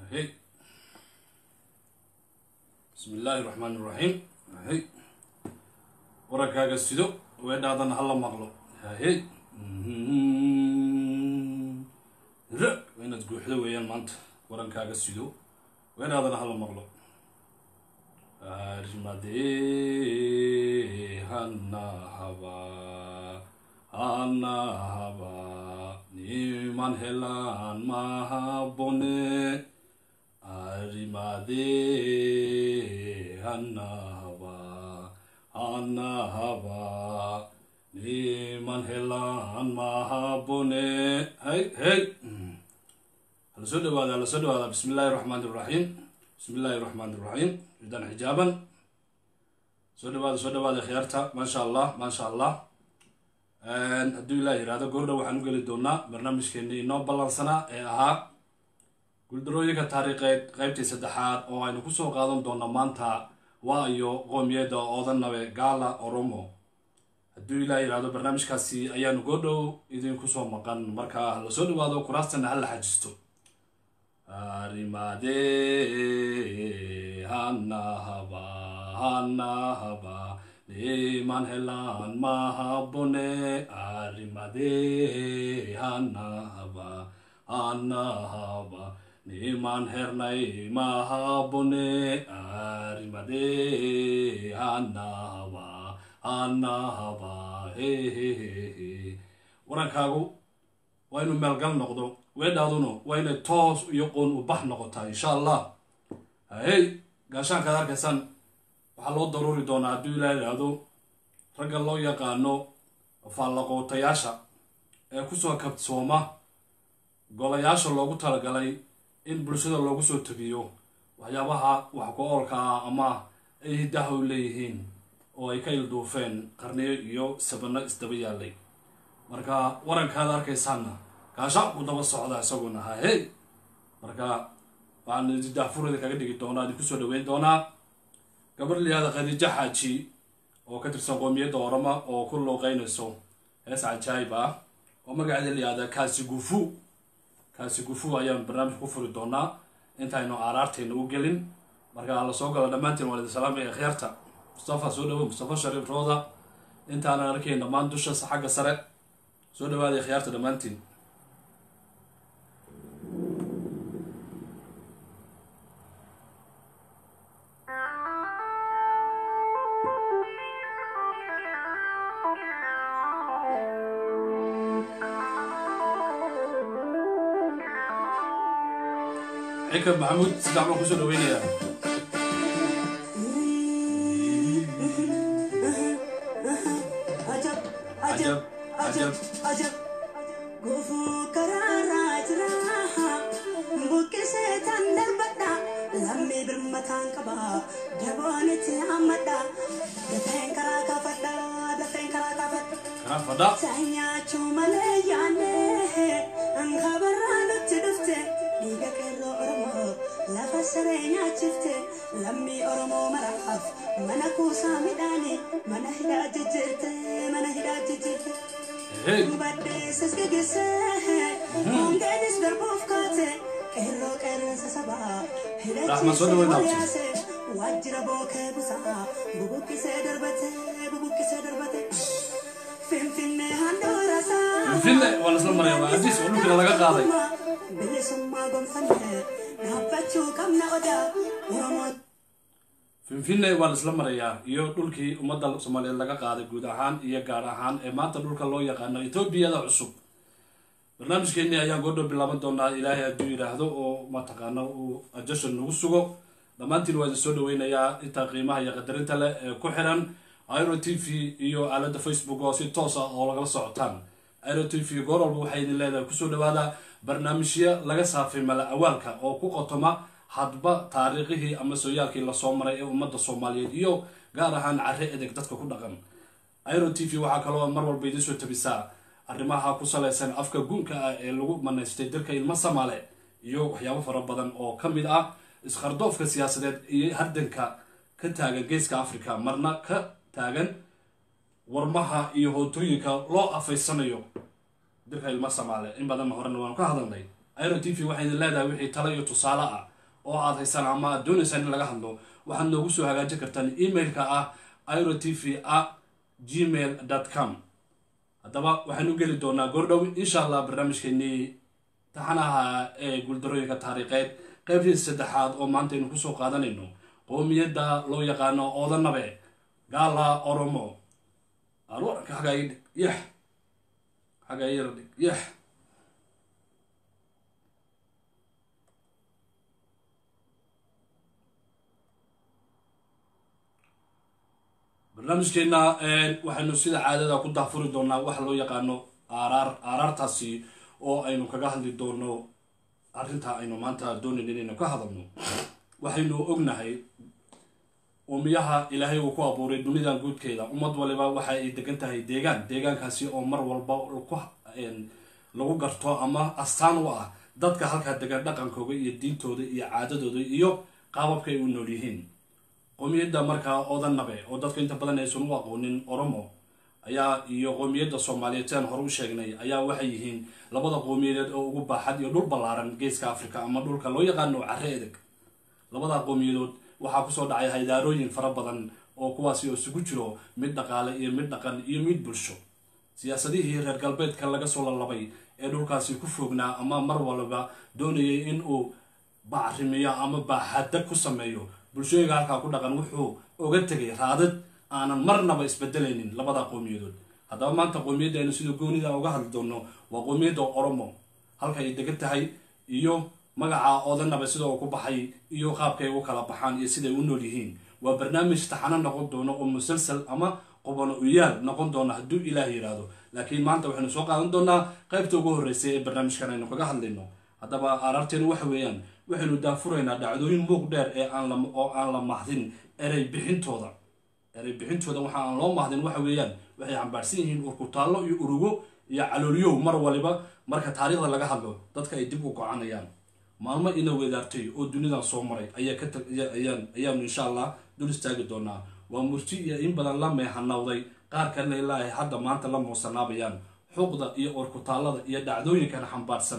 hey bismi illaahi raxmaani raxiim hey warankaaga sido weedhaadana hala maqlo hey ra waa inaad guuxdo weeyaan maanta warankaaga sido weedhaadana hala maqlo armadee hana haba hana haba niman helaan mahabone arimadee hana haba hana haba niman helaan mahabone hey hey hala soo dhawaada hala soo dhawaada bismi illaahi raxmaan iraxiim bismi illaahi raxmaan iraxiim ridan xijaaban soo dhawaada soo dhawaada khiyaarta maasha allah maasha allah hadduu ilaah yihahdo goordha waxaan u geli doonaa barnaamijkeennii inoo ballansanaa ee ahaa guuldarooyinka taariikheed qeybtii saddexaad oo aynu kusoo qaadan doona maanta waa iyo qoomiyadda oodanabe gaala oromo hadduu ilaah yihahdo barnaamijkaasi ayaanu goordhow idinkusoo maqan marka hala soo dhawaado kuraastana hala xajisto arimade hana haba hana haba niman helaan mahabone arimade hana haba hana haba niman hernay mahabone arimade hana haba hana haba hehehehe warankaagu waa inuu meelgal noqdo weedhaaduna waa inay toos iyo qoon u bax noqotaa insha allah hey gaashaankaad arkaysaan waxaa loo daruuri doonaa hadduu ilaa yidhaahdo ragga loo yaqaano faallaqootayaasha ee kusoo kabsooma golayaasha loogu talagalay in bulshada loogu soo tabiyo waxyaabaha wax ku oolka ah ama ay hiddaha u leeyihiin oo ay ka ilduufeen qarniyo iyo sabano isdaba yaalay marka warankaad arkaysaanna gaashaanku daba socda isaguna ha hey marka waxaan daafurada kaga dhigi doonaa idin kusoo dhaweyn doonaa gabar liyaada khadiijo xaaji oo ka tirsan qoomiyadda orama oo ku looqeynayso hees cajaayib ah oo magaceeda liyaada kaasi gufu kaasi gufu ayaan barnaamij ku furi doonaa intaynu aaraartayna u gelin marka la soo galo dhammaantiin waalid salaam ee khiyaarta mustafa soo dhawo mustafa shariif rooda intaanan arkayn dhammaan dusha xagga sare soo dhawaada khiyaarta dhammaantiin xika maxamuud sidax baan kusoo dhaweynayaa cajab cajab ajab gufuu karaarraa jira buqqisee tan darbadha lammii birmataan qaba daboonitti hammadha dafeen karaa kaafadha dafeen karaa kaafadha kanaa fadha saanyaachuu malee yaanne kabarraa nutti dhufte dhiiga qeerroo oromoo lafa saree nyaachifte lammii oromoo maraaf mana kuusaa midhaani mana hidhaa jijjiirte mana hidhaa jijjiirte hey Baddeessas geggeessee hongeedis darbuuf kaate qeerroo qeerransa sabaa Rahma soo dhaweyn dhaabte. hidhachiise waajjira bookee busaa bubuqqisee darbate bubuqqisee darbate finfinnee handhuura isaa Finfinne waa lasla maraya waa adiis oo dhulkina laga qaaday bilisummaa gonfanne dhaabbachuu qabna odaa oromoo finfinne waa laisla marayaa iyo dhulkii ummadda soomaaliyeed laga qaaday guud ahaan iyo gaar ahaan ee maanta dhulka loo yaqaano etoobiyada cusub barnaamijkeennii ayaan goordhow bilaaban doonaa ilaahay hadduu yidhaahdo oo mataqaano uu ajashan nagu sugo dhammaantiin waa idin soo dhaweynayaa intaa qiimaha iyo qadarinta leh ee ku xiran iro t v iyo aalada facebook oo si toos ah oo lagala socotaan iro t v goor walba waxay idin leedahay kusoo dhawaada barnaamijyo laga saafay mala awaalka oo ku qotoma hadba taariikhihii ama sooyaalkii lasoo maray ee ummadda soomaaliyeed iyo gaar ahaan carre edeg dadka ku dhaqan iro t v waxaa kaloo mar walba idiin soo tabisaa arrimaha ku salaysan afka guunka ah ee lagu manaystay dalka ilmo samaale iyo waxyaabo fara badan oo ka mid ah iskardoofka siyaasadeed iyo hardanka ka taagan geeska africa marna ka taagan warmaha iyo hootooyinka loo afaysanayo dalka ilmo samaale in badanna horena waanu ka hadalnay iro t v waxay idin leedahay wixii talo iyo tusaale ah oo aad haysaan ama aad doonaysaan in laga hadlo waxaad noogu soo hagaajin kartaan emailka ah iro t v a gmail com haddaba waxaynu geli doonaa goordhow insha allah barnaamijkeenii taxanaha ee guuldarooyinka taariikheed qaybtii saddexaad oo maanta aynu kusoo qaadanayno qoomiyadda loo yaqaano oodanabe gaala oromo arwarka xagaa ii dhig yax xagaa ii yara dhig yax barnaamijkeena waxaynu sida caadada ku daafuri doonaa waxa loo yaqaano aaraar aaraartaasi oo aynu kaga hadli doono arrinta aynu maanta doonayn inaynu ka hadalno waxaynu ognahay uumiyaha ilaahay uu ku abuuray dunidan guudkeeda ummad waliba waxa ay degan tahay deegaan deegaankaasi oo mar walba lagu garto ama astaan u ah dadka halkaa degan dhaqankooda iyo diintooda iyo caadadooda iyo qaababka ay u nool yihiin qoomiyadda markaa odanabe oo dadka inta badan aysan u aqoonin oromo ayaa iyo qoomiyadda soomaaliyeed siaan hore u sheegnay ayaa waxay yihiin labada qoomiyadeed oo ugu baaxad iyo dhul ballaaran geeska africa ama dhulka loo yaqaano carre edeg labada qoomiyadood waxaa kusoo dhacay haydaarooyin fara badan oo kuwaasi oo isugu jiro mid dhaqaale iyo mid dhaqan iyo mid bulsho siyaasadihii reer galbeedka laga soo lalabay ee dhulkaasi ku foognaa ama mar walba doonayay in uu bacrimiyo ama baaxadda ku sameeyo bulshooyinka halkaa ku dhaqan wuxuu oga tegay raadad aanan marnaba isbedelaynin labada qowmiyadood haddaba maanta qowmiyadda aynu sida goonida uga hadli doono waa qowmiyadda oromo halka ay degan tahay iyo magaca odanaba sida uu ku baxay iyo qaabkay u kala baxaan iyo siday u nool yihiin waa barnaamij taxano noqon doono oo musalsal ama qobano uyaal noqon doona hadduu ilaah yidhaahdo laakiin maanta waxaynu soo qaadan doonaa qaybta ugu horreysay ee barnaamijkan aynu kaga hadlayno haddaba aaraarteenu waxa weeyaan waxaynu daafuraynaa dhacdooyin muuq dheer ee aan la oo aan la mahdin erey bixintooda erey bixintooda waxa aan loo mahdin waxa weeyaan waxay xambaarsan yihiin urkutaallo iyo urugo iyo calooliyow mar waliba marka taariikhda laga hadlo dadka ay dib u gocanayaan maalmo ina weedaartay oo dunidan soo maray ayaa ka ayaan ayaanu insha allah dul istaagi doonaa waa murti iyo in badan la meehanawday qaar kalena ilaahay hadda maanta la muusanaabayaan xuqda iyo urkutaallada iyo dhacdooyinkan xambaarsan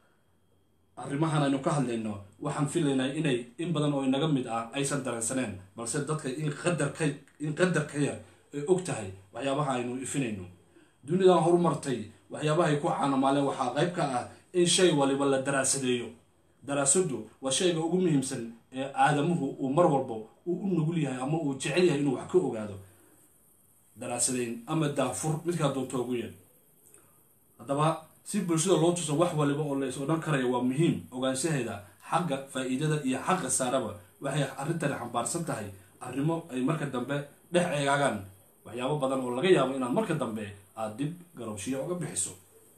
arrimahan aynu ka hadlayno waxaan filaynaa inay in badan oo inaga mid ah aysan dareensaneen balse dadka in qadarka in qadarka yar ay og tahay waxyaabaha aynu ifinayno dunidan horumartay waxyaabahay ku caanamaaleen waxaa qayb ka ah in shay waliba la daraasadeeyo daraasadu waa shayga ugu muhiimsan ee aadamuhu uu mar walba uu u nugul yahay ama uu jecel yahay inuu wax ka ogaado daraasadeyn ama daafur midkaa doonto ugu yar haddaba si bulshada loo tuso wax waliba oo lays odhan karaya waa muhiim ogaanshaheeda xagga faa-iidada iyo xagga saaraba waxay arrintani xambaarsan tahay arrimo ay marka dambe dhex eegaagaan waxyaabo badan oo laga yaabo inaad marka dambe aada dib garowshiya uga bixiso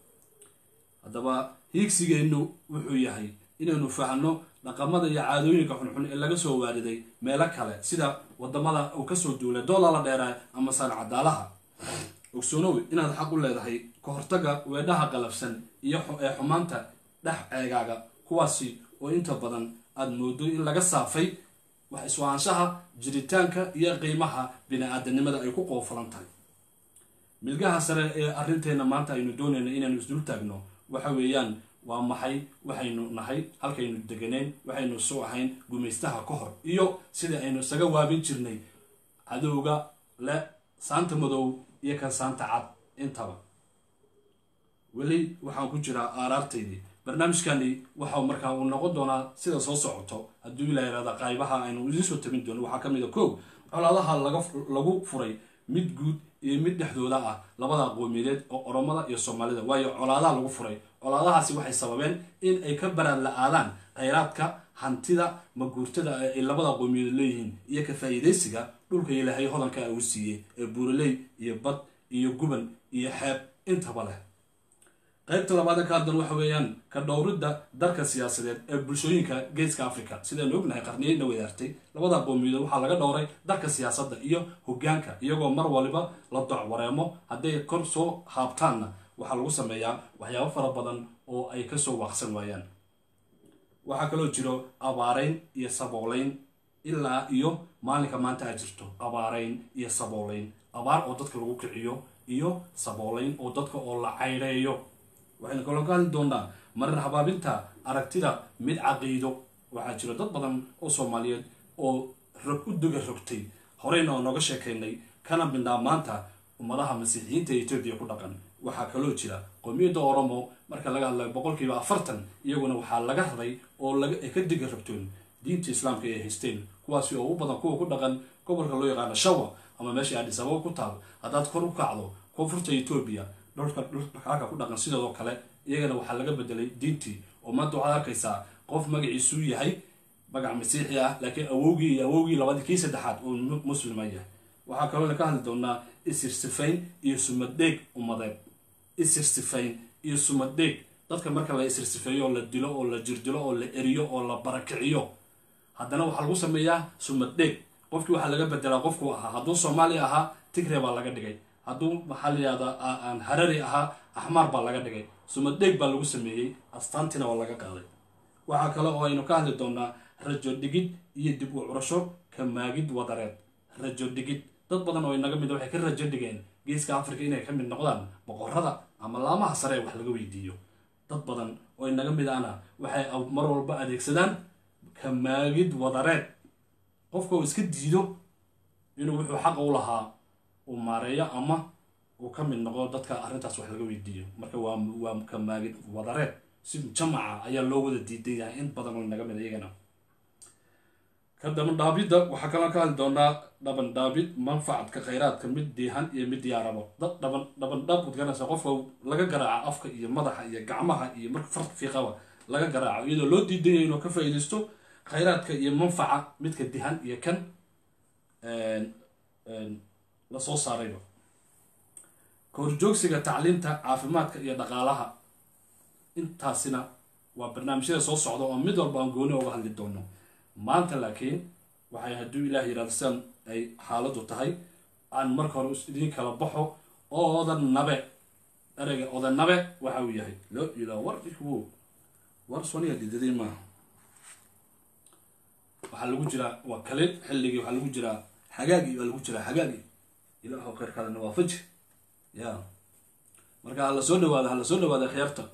haddaba hiigsigeennu wuxuu yahay inaynu fahno dhaqamada iyo caadooyinka xunxun ee laga soo waariday meelo kale sida wadamada uu kasoo duulay doolala dheeraa ama saanacadaalaha ogsoonow inaad xaq u leedahay ka hortaga weedhaha qalafsan iyo ee xumaanta dhex ceegaaga kuwaasi oo inta badan aada moodo in laga saafay wax iswaanshaha jiritaanka iyo qiimaha bini-aadanimada ay ku qoofalan tahay milgaha sare ee arrinteena maanta aynu doonayna inaynu isdul taagno waxa weeyaan waa maxay waxaynu nahay halkaynu deganeyn waxaynu soo ahayn gumaystaha ka hor iyo sidai aynu isaga waabin jirnay cadowga le saanta madow iyo kan saanta cad intaba weli waxaan ku jiraa aaraartaydii barnaamijkani waxa markaa uu noqon doonaa sida soo socoto hadduu ilaa yihahda qaybaha aynu idiin soo tabin doono waxaa ka mid a kow colaadaha lagu furay mid guud iyo mid dhexdooda ah labada qoomiyadeed oo oromada iyo soomaalida waayo colaadaha lagu furay colaadahaasi waxay sababeen in ay ka baraan la-aadaan khayraadka hantida maguurtada ay labada qoomiyadood leeyihiin iyo ka faa-iidaysiga dhulka ilaahay hodanka uu siiyey ee buuraley iyo bad iyo guban iyo xeeb intaba leh qaybta labaad ka haddan waxa weeyaan ka dhowridda darka siyaasadeed ee bulshooyinka geeska africa sidaynu ognahay qarniyeyna wadaartay labada qowmiyadood waxaa laga dhowray darka siyaasadda iyo hogaanka iyagoo mar waliba la doc wareemo hadday kor soo haabtaanna waxaa lagu sameeyaa waxyaabo fara badan oo ay kasoo waaqsan waayaan waxaa kaloo jiro abaarayn iyo saboolayn ilaa iyo maalinka maanta a jirto abaarayn iyo saboolayn abaar oo dadka lagu kiciyo iyo saboolayn oo dadka oo la caydheeyo waxaynu kaloo ka hadli doonaa marar habaabinta aragtida mid caqiido waxaa jira dad badan oo soomaaliyeed oo rog u duga rogtay horeyna oo nooga sheekaynay kana midnaa maanta ummadaha masiixiyiinta ee etoobiya ku dhaqan waxaa kaloo jira qowmiyadda oromo marka laga hadlayo boqolkiiba afartan iyaguna waxaa laga raray oo laga ay ka diga rogtoon diinta islaamka ay haysteen kuwaasi oo u badan kuwa ku dhaqan gobolka loo yaqaano shawa ama meesha addis ababa ku taal haddaad kor u kacdo koonfurta etoobiya dhulka dhulka ku dhaqan sidoo kale iyagana waxaa laga bedelay diintii oo maanta waxaad arkaysaa qof magaciisuu yahay magac masiixi ah laakiin awowgii iyo awowgii labadii kii saddexaad uu muslima yahay waxaa kaloo ka hadli doonaa isirsifayn iyo sumadheeg ummadeed isirsifayn iyo sumadheeg dadka marka la isirsifeeyo oo la dilo oo la jirdilo oo la eriyo oo la barakiciyo haddana waxaa lagu sameeyaa sumadheeg qofkii waxaa laga bedelaa qofkuu ahaa hadduu soomaali ahaa tigre baa laga dhigay hadduu maxaa la yihahdaa harari ahaa axmaar baa laga dhigay sumadheeg baa lagu sameeyey astaantiina waa laga qaaday waxaa kale oo aynu ka hadli doonaa rajo dhigid iyo dib u curasho ka maagid wadareed rajo dhigid dad badan oo inaga mid waxay ka rajo dhigeen geeska africa inay ka mid noqdaan boqorada ama laamaha sare ee wax laga weydiiyo dad badan oo inaga mid ahna waxay mar walba adeegsadaan ka maagid wadareed qofka uu iska diido inuu wuxuu xaqa u lahaa uu maareeyo ama uu ka mid noqdo dadka arrintaas wax laga weydiiyo marka waa waa ka maagid wadareed si jamaca ayaa loo wada diidan yahay in badan oo inaga mid iyagana ka dabandhaabidda waxaa kaloo ka hadli doonaa dhabandhaabid manfacadka khayraadka mid diihan iyo mid diyaarabo dad dhaban dhabandhaab ud garanaysa qofka laga garaaco afka iyo madaxa iyo gacmaha iyo marka farta fiiqaba laga garaaco iyadoo loo diidan yahay inuu ka faa'iidaysto khayraadka iyo manfaca midka dihan iyo kan lasoo saarayba kahorjoogsiga tacliinta caafimaadka iyo dhaqaalaha intaasina waa barnaamijyada soo socda oo mid walba aan gooni uga hadli doono maanta laakiin waxay hadduu ilaah yidhahdo sidan ay xaaladdu tahay aan marka hore idiin kala baxo oodan nabe ereyga odan nabe waxa uu yahay loo ilaa war wo war soniya didaday maaha waxaa lagu jiraa waa kalin xilligii waxaa lagu jiraa xagaagii baa lagu jiraa xagaagii ilaahu khayrkaadana waafaji ya marka ha la soo dhawaado ha la soo dhawaado khiyaarta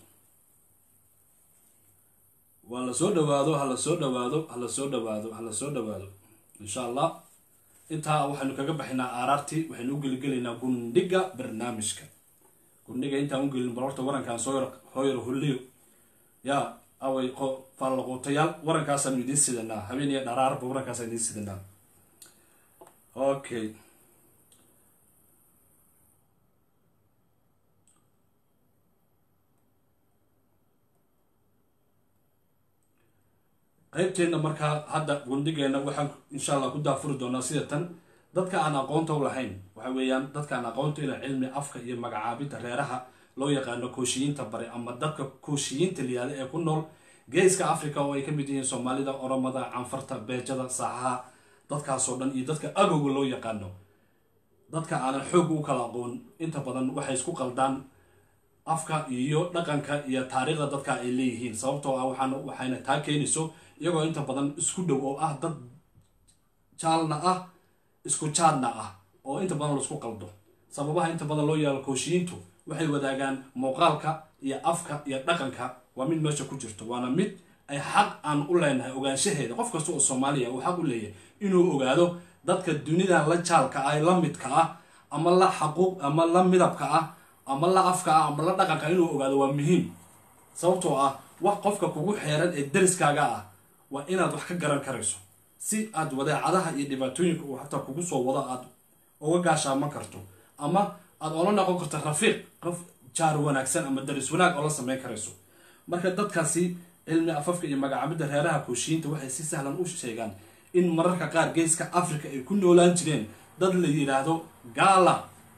waa la soo dhawaado ha la soo dhawaado ha la soo dhawaado ha la soo dhawaado insha allah intaa waxaynu kaga baxaynaa aaraartii waxaynu u geligelaynaa gundhiga barnaamijka gundhiga intaan u gelin bal horta warankaan soo yar hooyar hulliyo yaa away fallaquutayaal warankaasaan idiin sidanaa habeen iyo dharaarba warankaasaan idiin sidanaa okay qaybteenna markaa hadda gundigeenna waxaan insha allah ku daafuri doonaa sida tan dadka aan aqoonta u lahayn waxa weeyaan dadka aan aqoonta ila cilmi afka iyo magacaabidda reeraha loo yaqaano kooshiyiinta bare ama dadka kooshiyiinta liyaada ee ku nool geeska africa oo ay ka mid yihiin soomaalida oromada canfarta beejada saaxaha dadkaasoo dhan iyo dadka agowga loo yaqaano dadka aanan xoog u kala aqoon inta badan waxay isku qaldaan afka iyo dhaqanka iyo taariikhda dadka ay leeyihiin sababtoo ah waxaan waxayna taa keenayso iyagoo inta badan isku dhow oo ah dad jaalna ah isku jaadna ah oo inta badan laisku qaldo sababaha inta badan loo yaalo kooshiyiintu waxay wadaagaan muuqaalka iyo afka iyo dhaqanka waa mid meesha ku jirto waana mid ay xaq aan u leenahay ogaanshaheeda qof kasta oo soomaaliya uu xaq u leeyahay inuu ogaado dadka dunida la jaalka ah la midka ah ama la xaquuq ama la midabka ah ama la afka ah ama la dhaqanka inuu ogaado waa muhiim sababtoo ah wax qofka kugu xeeran ee dariskaaga ah waa inaad wax ka garan karayso si aad wadeecadaha iyo dhibaatooyinka uu hataa kugu soo wado aad uga gaashaaman karto ama aad ola noqon karto rafiiq qof jaar wanaagsan ama daris wanaag oo la sameyn karayso marka dadkaasi cilmi afafka iyo magacaabidda reeraha kooshiyiinta waxay si sahlan u sheegaan in mararka qaar geeska africa ay ku noolaan jireen dad la yidhaahdo gaala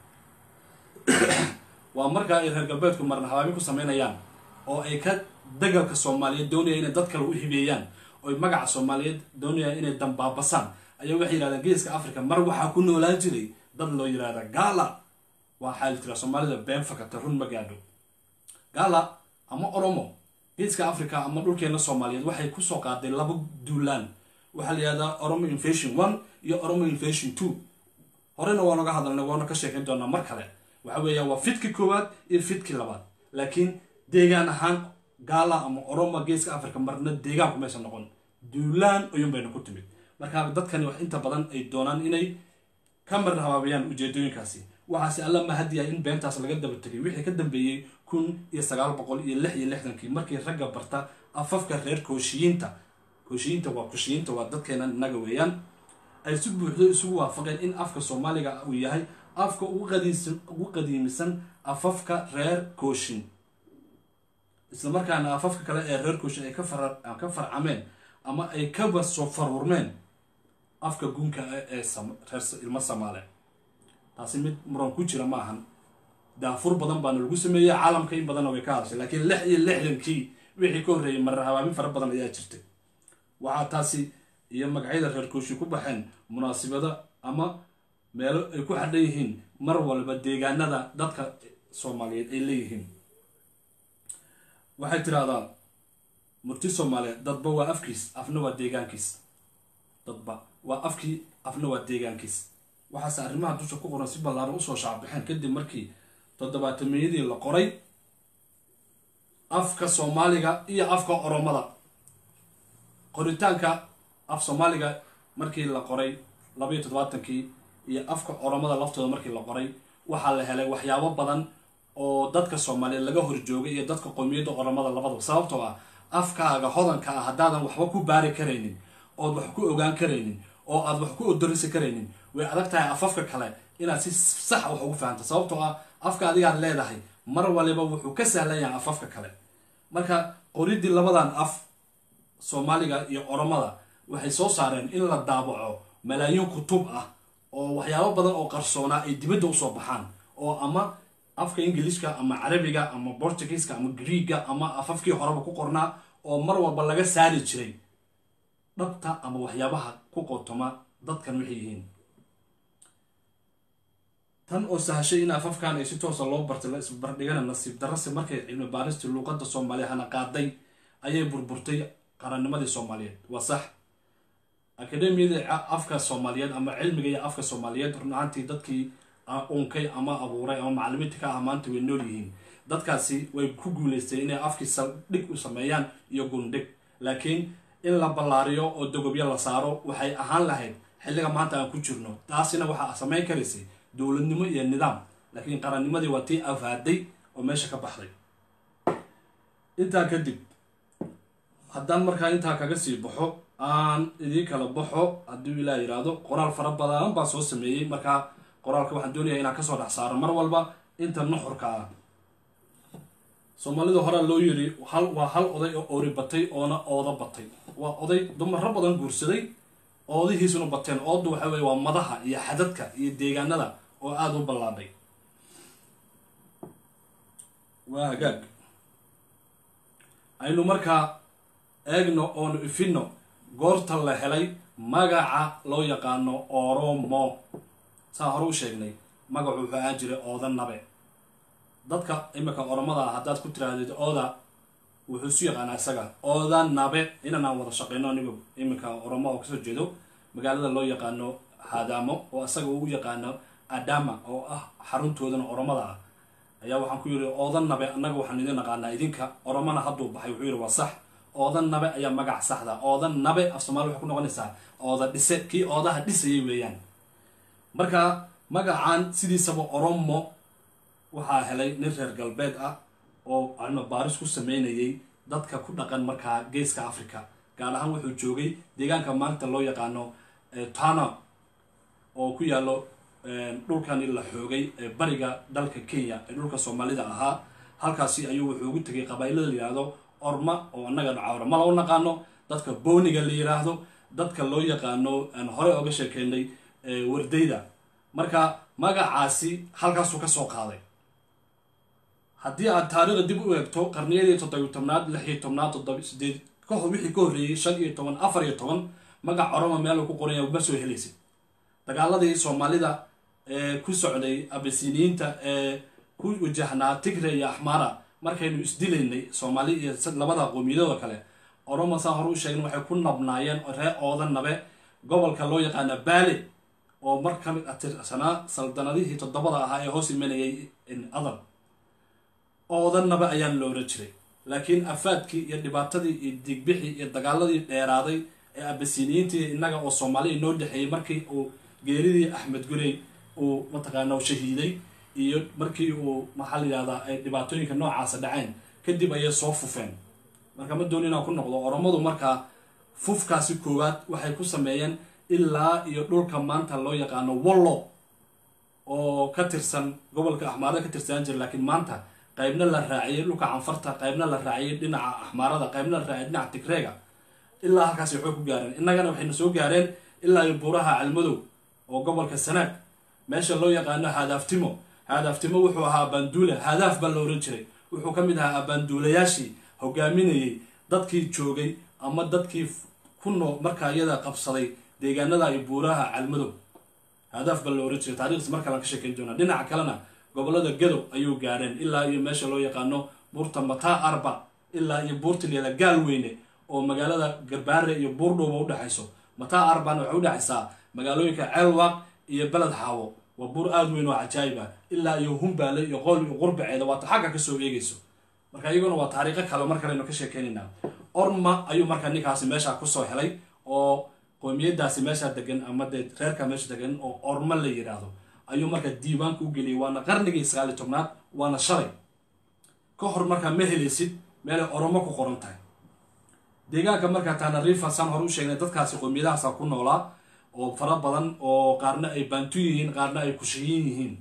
waa markaa ay reer galbeedku marna habaabin ku sameynayaan oo ay ka dagalka soomaaliyeed doonayaan inay dad kale u hibeeyaan oy magaca soomaaliyeed doonayaan inay dambaabasaan ayaa waxay yidhahdeen geeska africa mar waxaa ku noolaan jiray dad loo yidhahda gaala waxaa la tiraa soomaalida been fakata run ma gaadho gaala ama oromo geeska africa ama dhulkeena soomaaliyeed waxay kusoo qaaday laba duulaan waxaa la yihahdaa oromo invasion one iyo oromo invasion two horena waan oga hadalnay waana ka sheekayn doonaa mar kale waxa weeyaan waa fidkii koowaad iyo fidkii labaad laakiin deegaan ahaan gaala ama oromo geeska africa marna deegaanku maysa noqon duulaan ayuun bayna ku timid marka dadkani wax inta badan ay doonaan inay ka mar habaabiyaan ujeedooyinkaasi waxaase alla mahadiya in beentaas laga daba tegay wixii ka dambeeyey kun iyo sagaal boqol iyo lix iyo lixdankii markii ragga barta afafka reer kooshiyiinta kooshiyiinta waa kushiyiinta waa dadkeena innaga weeyaan ay si buuxdo isugu waafaqeen in afka soomaaliga uu yahay afka ugu qadiisan ugu qadiimisan afafka reer kooshin isla markaana afafka kale ee reer kooshin ay ka fara ka farcameen ama ay kaba soo farurmeen afka gunka ah ee sam- reer ilmo samaale taasi mid muran ku jira ma ahan daafur badan baana lagu sameeyey caalamka in badanna way ka hadashay laakiin lix iyo lixdankii wixii ka horreeyey marar habaabin fara badan ayaa jirtay waxaa taasi iyo magacyada reer kooshi ku baxeen munaasibada ama meelo ay ku xadhan yihiin mar walba deegaanada dadka soomaaliyeed ay leeyihiin waxay tidhaahdaa murti soomaaliyeed dadba waa afkiis afna waa deegaankiis dadba waa afkii afna waa deegaankiis waxaase arrimaha dusha ku qoran si ballaaran usoo shaacbixeen kadib markii toddobaatameyadii la qoray afka soomaaliga iyo afka oromada qoritaanka af soomaaliga markii la qoray labaiyo toddobaatankii iyo afka oromada laftooda markii la qoray waxaa la helay waxyaabo badan oo dadka soomaaliyeed laga horjoogay iyo dadka qowmiyadda oromada labadaba sababtoo ah afkaaga hodanka ah haddaadan waxba ku baari karaynin ood wax ku ogaan karaynin oo aad wax ku odorisi karaynin way adag tahay afafka kale inaad si sax wax ugu fahanto sababtoo ah afka adigaad leedahay mar waliba wuxuu ka sahlan yahay afafka kale marka qoridii labadan af soomaaliga iyo oromada waxay soo saareen in la daabaco malaayiin kutub ah oo waxyaabo badan oo qarsoonaa ay dibadda usoo baxaan oo ama afka ingiliishka ama carabiga ama bortugiiska ama greega ama afafkii horeba ku qornaa oo mar walba laga saari jiray dhabta ama waxyaabaha ku qotoma dadkan waxay yihiin tan oo sahashay in afafkan ay si toosa loo bartay la isbardhigana nasiib darase markay cilmi baaristii luuqadda soomaaliya hana qaaday ayay burburtay qarannimadii soomaaliyeed waa sax akademiyada afka soomaaliyeed ama cilmiga iyo afka soomaaliyeed run ahaantii dadkii unkay ama abuuray ama macalimiinta ka ah maanta way nool yihiin dadkaasi way ku guuleysteen inay afkii saldhig u sameeyaan iyo gundhig laakiin in la ballaariyo oo dogobyo la saaro waxay ahaan lahayd xilliga maanta aan ku jirno taasina waxaa samayn karaysay dowladnimo iyo nidaam laakiin qarannimadii waa tii afaaday oo meesha ka baxday intaa kadib haddaan markaa intaa kaga sii baxo aan idiin kala baxo hadduu ilaa yidhaahdo qoraal fara badan baan soo sameeyey markaa qoraalka waxaan doonayaa inaan kasoo dhex saaro mar walba inta nuxurka ah soomaalida horaa loo yiri hal waa hal oday oo oori batay oona ooda batay waa oday dumaro badan guursaday oodihiisuna bateen oodu waxa weye waa madaha iyo xadadka iyo deegaanada oo aada u ballaadhay waa hagaag aynu markaa eegno oonu ifinno goorta la helay magaca loo yaqaano oromo saa hore u sheegnay magacu wuxuu ahaan jiray ooda nabe dadka imika oromada ah haddaad ku tiraahdeed ooda wuxuu isu yaqaanaa isaga ooda nabe inan aan wada shaqeyno anigu iminka oromo oo kasoo jeedo magaalada loo yaqaano hadaamo oo isaga uu yaqaano adama oo ah xaruntoodana oromada ah ayaa waxaan ku yidhi ooda nabe annaga waxaan idin naqaanaa idinka oromana hadduu baxay wuxuu yidhi waa sax ooda nabe ayaa magac saxda ooda nabe af soomaali waxay ku noqonaysaa ooda dhise kii oodaha dhisayay weeyaan marka magacan sidiisaba oromo waxaa helay nin reer galbeed ah oo cilmi baaris ku sameynayay dadka ku dhaqan markaa geeska africa gaar ahaan wuxuu joogay deegaanka maanta loo yaqaano tana oo ku yaalo dhulkani la xoogay ee bariga dalka kenya ee dhulka soomaalida ahaa halkaasi ayuu wuxuu ugu tegay qabailada la yidhaahdo orma oo annaga cawrama loo naqaano dadka booniga la yidhaahdo dadka loo yaqaano aan hore oga sheekeynay wardayda marka magacaasi halkaasuu ka soo qaaday haddii aad taariikhda dib u eegto qarniyadii toddobiyo tobnaad lix iyo tobnaad toddoba sideed kahor wixii ka horreeyey shan iyo toban afar iyo toban magac oroma meel ku qoranya ma soo helaysid dagaaladii soomaalida ee ku socday abasiniyiinta ee ku wajahnaa tigre iyo axmara markaynu isdilaynay soomaali iyo labada qowmiyadooda kale oromo saa hore u sheegna waxay ku nabnaayeen ree ooda nabe gobolka loo yaqaana baale oo mar ka mid atirsanaa saldanadihii toddobada ahaa ee hoos imanayay adal ooda nabe ayaan la oran jiray laakiin afaadkii iyo dhibaatadii iyo digbixii iyo dagaaladii dheeraaday ee abasiniyiintii innaga oo soomaaliya noo dhexeeyey markii uu geeridii axmed gurey uu mataqaana shahiiday iyo markii uu maxaa la yihahdaa ay dhibaatooyinka noocaasa dhaceen kadib ayay soo fufeen marka ma dooni inaan ku noqdo oromadu markaa fufkaasi koowaad waxay ku sameeyeen ilaa iyo dhulka maanta loo yaqaano wallo oo ka tirsan gobolka axmaarada ka tirsanaan jira laakiin maanta qaybna la raaciyey dhulka canfarta qaybna la raaciyey dhinaca axmaarada qaybna la raaciyey dhinaca tigreega ilaa halkaasi waxay ku gaareen innagana waxayna soo gaareen ilaa iyo buuraha calmadow oo gobolka sanaag meesha loo yaqaano haadaaftimo haadaaftimo wuxuu ahaa abaanduule haadaaf baa la ohan jiray wuxuu ka mid ahaa abaanduulayaashii hogaaminayey dadkii joogay ama dadkii ku noo markaa iyada qabsaday deegaanada iyo buuraha calmadow haadaaf baa la ohan jiray taarikhdiis mar kalean ka sheekeyn doonaa dhinaca kalena gobolada gadow ayuu gaareen ilaa iyo meesha loo yaqaano buurta mataa arba ilaa iyo buurta leela gaalweyne oo magaalada garbaare iyo buurdhowba udhexayso mataa arbana waxay udhexaysaa magaalooyinka ceelwaaq iyo beled xaawo waa buur aada weyn oo cajaayib ah ilaa iyo humbaale iyo qool iyo qurbaceeda waata xagga kasoo eegayso marka iyaguna waa taariikho kale mar kalenu ka sheekeynaynaa orma ayuu markaa ninkaasi meesha kusoo helay oo qoomiyadaasi meesha degan ama dee reerka meesha degan oo orma la yidhaahdo ayuu markaa diiwaanka u geliyay waana qarnigii sagaali tobnaad waana shalay ka hor markaa ma helaysid meelay oromo ku qoran tahay deegaanka markaa tanarifa saan hore u sheegnay dadkaasi qoomiyadahaasa ku noolaa oo fara badan oo qaarna ay baantu yihiin qaarna ay kushiyin yihiin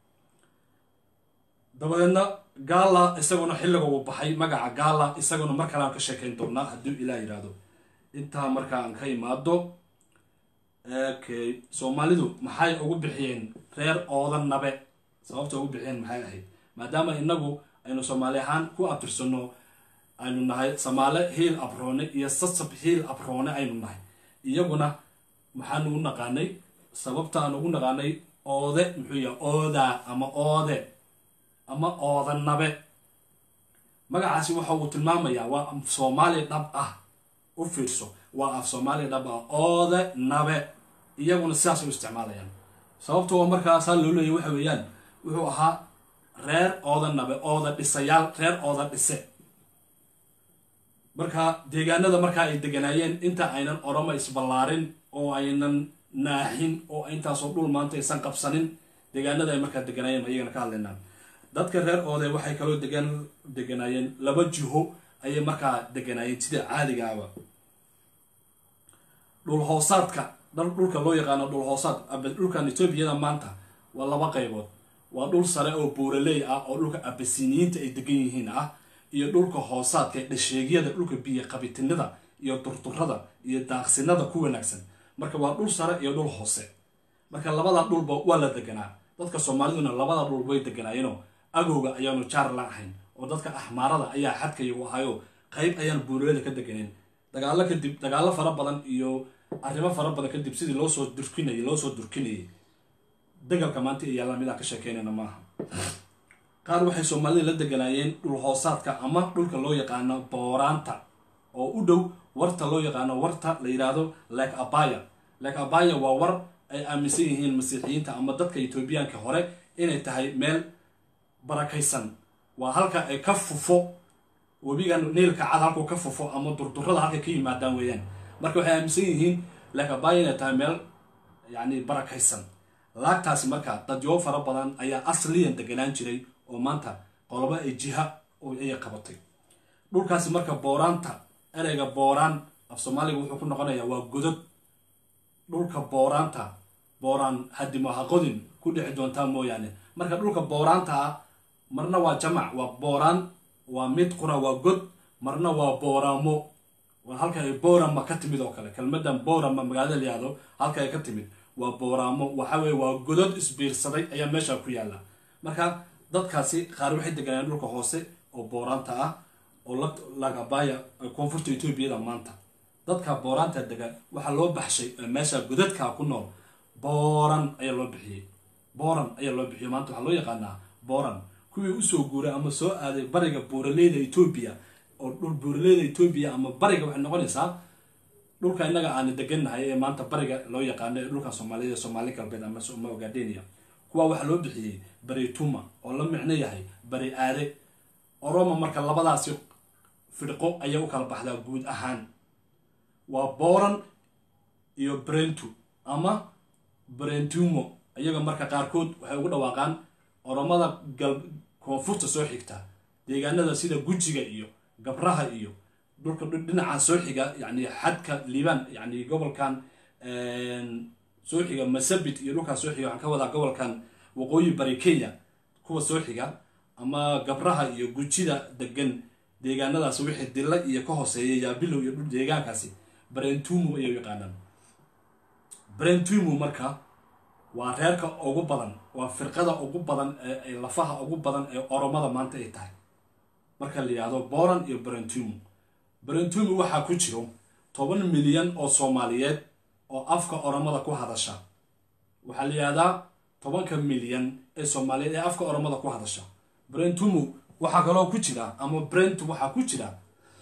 dabadeedna gaala isaguna xilliga uu baxay magaca gaala isaguna mar kale aan ka sheekeyn doonaa hadduu ilaa yidhaahdo intaa markaa aan ka imaado okay soomaalidu maxay ugu bixiyeen reer oodan nabe sababta ugu bixiyeen maxay ahayd maadaama inagu aynu soomaali ahaan ku abtirsano aynu nahay samaale hiil abroone iyo sasab hiil abroone aynu nahay iyaguna maxaanu u naqaanay sababta aan ugu naqaanay oode muxuu yahay oodaa ama oode ama ooda nabe magacaasi waxa uu tilmaamayaa waa af soomaali dhab ah u fiirso waa af soomaali dhab ah oode nabe iyaguna sidaas u isticmaalayaan sababta waa markaasaa loo leeyay waxa weeyaan wuxuu ahaa reer ooda nabe ooda dhisayaal reer ooda dhise marka deegaanada markaa ay deganaayeen inta aynan oroma isballaarin oo aynan naaxin oo intaasoo dhul maanta aysan qabsanin deegaanada ay markaa deganaayeen ayagana ka hadlaynaa dadka reer oode waxay kaloo degaan deganaayeen laba jiho ayay markaa deganaayeen sida caadigaaba dhul hoosaadka dhulka loo yaqaano dhul hoosaad dhulkan etoobiyada maanta waa laba qaybood waa dhul sare oo buuraley ah oo dhulka abasiniyiinta ay degan yihiin ah iyo dhulka hoosaadka dhasheegyada dhulka biyo qabitinada iyo durturada iyo daaqsinada ku wanaagsan marka waa dhul sare iyo dhul hoose marka labada dhulba waa la deganaa dadka soomaaliduna labada dhul way deganaayeenoo agowga ayaanu jaar la ahayn oo dadka axmaarada ayaa xadkayagu ahayo qayb ayaan buuraleda ka deganeen dagaalo kadib dagaalo fara badan iyo arrimo fara badan kadib sidii loosoo durkinayay loosoo durkinayay degalka maanta iyo yaalla midaan ka sheekeynayna maaha qaar waxay soomaalida la deganaayeen dhul hoosaadka ama dhulka loo yaqaano booraanta oo u dhow warta loo yaqaano warta la yidhaahdo lake abaya lake abaya waa war ay aaminsan yihiin masiixiyiinta ama dadka etoobiyaanka hore inay tahay meel barakaysan waa halka ay ka fufo webigan niilka cad halkuu ka fufo ama durdurada halkay ka yimaadaan weeyaan marka waxay aaminsan yihiin lake abaya inay tahay meel yacni barakaysan laagtaasi marka dadyo fara badan ayaa asliyan deganaan jiray oo maanta qolobo ay jiha ayay qabatay dhulkaasi marka booraanta ereyga booraan af soomaaliga wuxuu ku noqonayaa waa godod dhulka booraanta booraan hadimo haqodin ku dhici doontaa mooyaane marka dhulka booraanta ah marna waa jamac waa booraan waa mid qura waa god marna waa booraamo waa halka ay boorama ka timid oo kale kelmadan boorama magaalada layihahdo halka ay ka timid waa booraamo waxa weye waa godod isbiirsaday ayaa meesha ku yaalla marka dadkaasi qaar waxay deganayeen dhulka hoose oo booraanta ah oo lagabaya koonfurta etoobiyada maanta dadka booraanta dega waxaa loo baxshay meesha godadka ku nool booran ayaa loo bixiyey booran ayaa loo bixiyey maanta waxaa loo yaqaanaa booran kuwii usoo guuray ama soo aaday bariga buuraleyda etoobiya oo dhul buuraleyda etoobiya ama bariga waxay noqonaysaa dhulka innaga aana degannahay ee maanta bariga loo yaqaano ee dhulka soomaaliyada soomaali galbeed ama ogadenia kuwa waxaa loo bixiyey bari tuma oo la micno yahay bari aare oroma marka labadaasi firqo ayay u kala baxdaa guud ahaan waa boran iyo brentu ama brentumo iyaga marka qaarkood waxay ugu dhawaaqaan oromada gal koonfurta soo xigta deegaanada sida gujiga iyo gabraha iyo dhulka dhinacan soo xiga yani xadka liibaan yani gobolkan soo xiga masabit iyo dhulkan soo xiga waxaan ka wadaa gobolkan waqooyi bari kenya kuwa soo xiga ama gabraha iyo gujida degan deegaanadaas wixii dilla iyo ka hooseeya yaabilow iyo dhul deegaankaasi brentumu ayay yaqaanaan brentumu marka waa reerka ugu badan waa firqada ugu badan ee lafaha ugu badan ee oromada maanta ay tahay marka la yidhaahdo boran iyo brentumu brentumu waxaa ku jiro toban milyan oo soomaaliyeed oo afka oromada ku hadasha waxaa la yidhahdaa tobanka milyan ee soomaaliyeed ee afka oromada ku hadasha brentumu waxaa kaloo ku jira ama brentu waxaa ku jira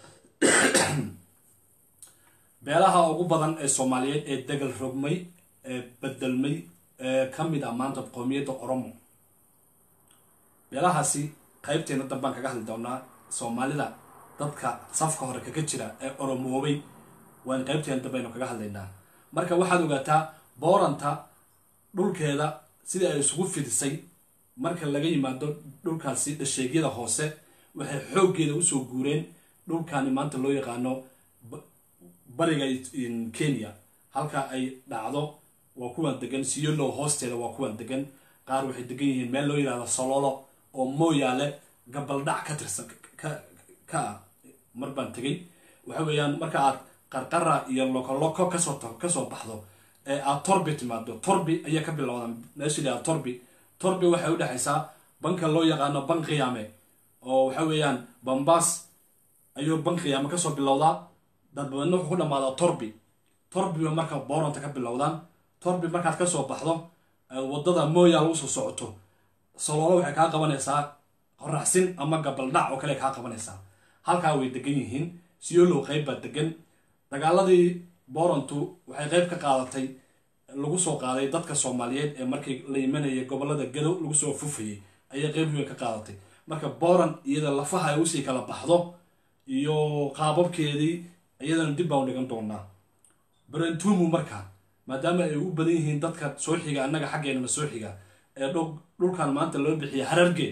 beelaha ugu badan ee soomaaliyeed ee degal rogmay ee bedelmay ee ka mid ah maanta qoomiyadda oromo beelahaasi qaybteena dambaan kaga hadli doonaa soomaalida dadka safka hore kaga jira ee oromoobay waan qaybteena dambaynu kaga hadlaynaa marka waxaad ogaataa booranta dhulkeeda sida ay isugu fidisay marka laga yimaado dhulkaasi dhasheegyada hoose waxay xooggeeda usoo guureen dhulkani maanta loo yaqaano bariga kenya halka ay dhacdo waa kuwan degan siyolow hoosteeda waa kuwan degan qaar waxay degan yihiin meel loo yidhahdo sololo oo mooyaale gabaldhac ka tirsan ka ah mar baan tegay waxa weeyaan marka aad qarqara iyo lokoloko kasoo kasoo baxdo ee aad torbi timaado torbi ayaa ka bilowda meesha la torbi torbi waxay udhexaysaa banka loo yaqaano ban qiyaame oo waxa weeyaan bambaas ayuu ban qiyaame kasoo bilowdaa dadbadna wuxuu ku dhamaadaa torbi torbiba marka booranta ka bilowdaan torbi markaad kasoo baxdo wadada mooyaal usoo socoto saloolo waxay kaa qabanaysaa qoraxsin ama gabaldhac oo kale kaa qabanaysaa halkaa way degan yihiin siyolow qayb baa degan dagaaladii boorantu waxay qayb ka qaadatay lagu soo qaaday dadka soomaaliyeed ee markii la imanayay gobolada gadow lagu soo fufayay ayay qayb weyn ka qaadatay marka booran iyada lafaha ay usii kala baxdo iyo qaababkeedii iyadana dib baan dhigan doonaa brentumu marka maadaama ay u badan yihiin dadka soo xiga annaga xaggeenana soo xiga ee dhulkan maanta loo bixiya hararge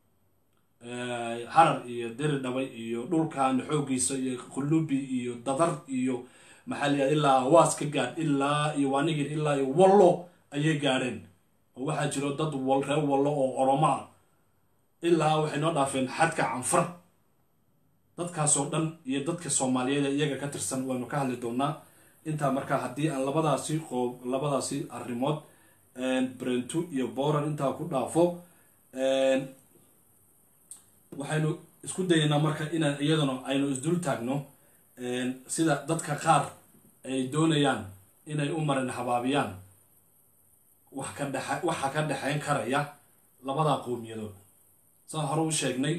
harar iyo deri dhabay iyo dhulkan xoogiisa iyo qulubi iyo dadar iyo maxaa layihahda ilaa waas ka gaadh ilaa iyo waanigir ilaa iyo wallo ayay gaadheen oo waxaa jiro dad wal reer wallo oo oromo ah ilaa waxay noo dhaafeen xadka canfar dadkaasoo dhan iyo dadka soomaaliyeed ee iyaga ka tirsan waynu ka hadli doonaa intaa markaa haddii aan labadaasi qoob labadaasi arrimood brentu iyo boran intaa ku dhaafo waxaynu isku dayaynaa marka inaan iyaduna aynu isdul taagno sida dadka qaar ay doonayaan inay u marin habaabiyaan wax ka dhex waxa ka dhexayn karaya labadaa qowmiyadood saan hore u sheegnay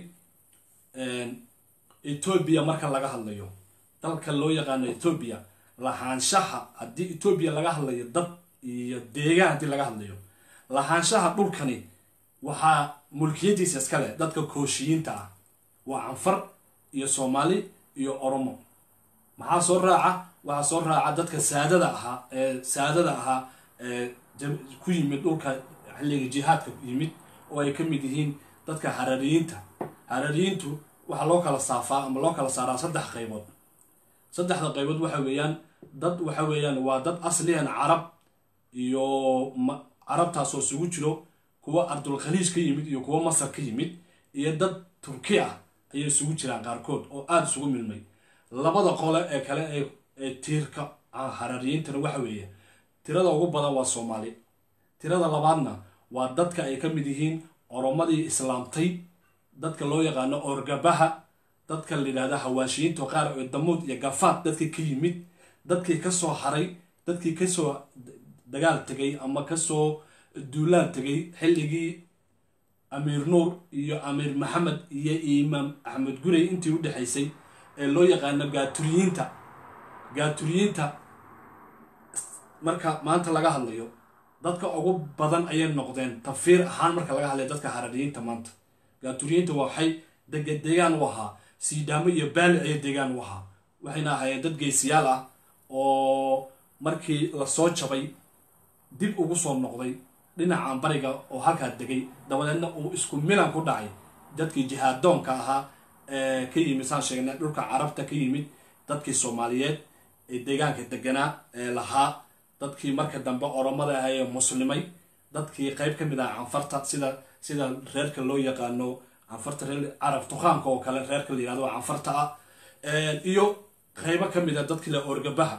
etoobiya marka laga hadlayo dalka loo yaqaano etoobiya lahaanshaha haddii etoobiya laga hadlayo dad iyo deegaan haddii laga hadlayo lahaanshaha dhulkani waxaa mulkiyadiisa iska leh dadka kooshiyiinta ah waa canfar iyo soomaali iyo oromo maxaa soo raaca waxaa soo raaca dadka saadada ahaa ee saadada ahaa ee ku yimid dhulka xilliga jihaadka yimid oo ay ka mid yihiin dadka harariyiinta harariyiintu waxaa loo kala saafaa ama loo kala saaraa saddex qaybood saddexda qaybood waxa weeyaan dad waxa weeyaan waa dad asliyan carab iyo carabtaasoo isugu jiro kuwa ardulkhaliij ka yimid iyo kuwa masar ka yimid iyo dad turki ah ayay isugu jiraan qaarkood oo aada isugu milmay labada qole ee kale ee tiirka harariyiintana waxa weeye tirada ugu badan waa soomaali tirada labaadna waa dadka ay ka mid yihiin oromadii islaamtay dadka loo yaqaano orgabaha dadka la yidhahda hawaashiyiinta qaar oo damuud iyo gafaad dadkii ka yimid dadkii kasoo haray dadkii kasoo dagaal tegay ama kasoo duulaan tegay xilligii amiir nuur iyo amiir maxamed iyo imaam axmed gurey intii u dhexaysay ee loo yaqaano gaaturiyiinta gaaturiyiinta marka maanta laga hadlayo dadka ugu badan ayay noqdeen tafiir ahaan marka laga hadlayo dadka harariyiinta maanta gaaturiyiinta waxay degedegaan u ahaa siidaamo iyo baali ayay deegaan u ahaa waxayna ahaayeen dad geesiyaal ah oo markii lasoo jabay dib ugu soo noqday dhinacan bariga oo halkaa degay dabadeedna uu isku milan ku dhacay dadkii jihaadoonka ahaa ee ka yimid saan sheegnay dhulka carabta ka yimid dadkii soomaaliyeed ee deegaanka deganaa ee lahaa dadkii marka dambe oromada ahaa ee muslimay dadkii qayb ka mid ah canfarta sida sida reerka loo yaqaano canfarta reer carab tuqaanka oo kale reerka la yihahdo canfarta ah iyo qaybo ka mid a dadkii la orgabaha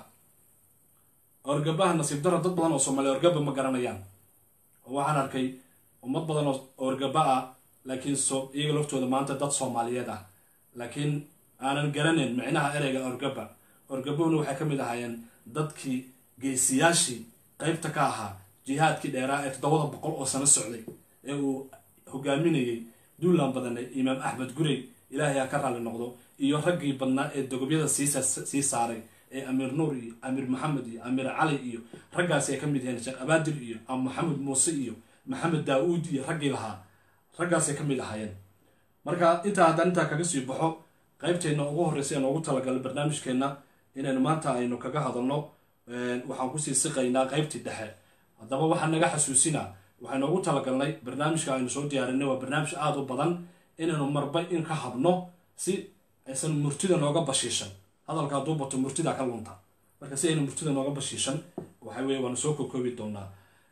orgabaha nasiib daro dad badan oo soomaaliya orgaba ma garanayaan oo waxaan arkay ummad badan oo orgaba ah laakiin so iyaga laftooda maanta dad soomaaliyeed ah laakiin aanan garanayn micnaha ereyga orgaba orgabahuna waxay ka mid ahaayeen dadkii geesiyaashii qaybta ka ahaa jihaadkii dheeraa ee toddobada boqol oo sano socday ee uu hogaaminayay duulan badane imaam axmed gurey ilaahay ha ka raalli noqdo iyo raggii badnaa ee dogobyada sii saaray ee amiir nuur iyo amiir maxamed iyo amiir cali iyo raggaasi ay ka mid yihiin sheekh abaadir iyo maxamed muuse iyo maxamed daa-uud iyo raggii lahaa raggaasay ka mid ahaayeen marka intaa haddaan intaa kaga sii baxo qaybteenna ugu horreysa ee noogu talagalay barnaamijkeenna inaynu maanta aynu kaga hadalno waxaan kusii siqaynaa qaybtii dhexe haddaba waxaa naga xasuusinaa waxay noogu talagalnay barnaamijka aynu soo diyaarinay waa barnaamij aada u badan inaynu marba in ka habno si aysan murtida nooga bashiishan hadalka hadduu bato murtida ka lunta marka si aynu murtida nooga bashiishan waxa weye waanu soo kokoobi doonaa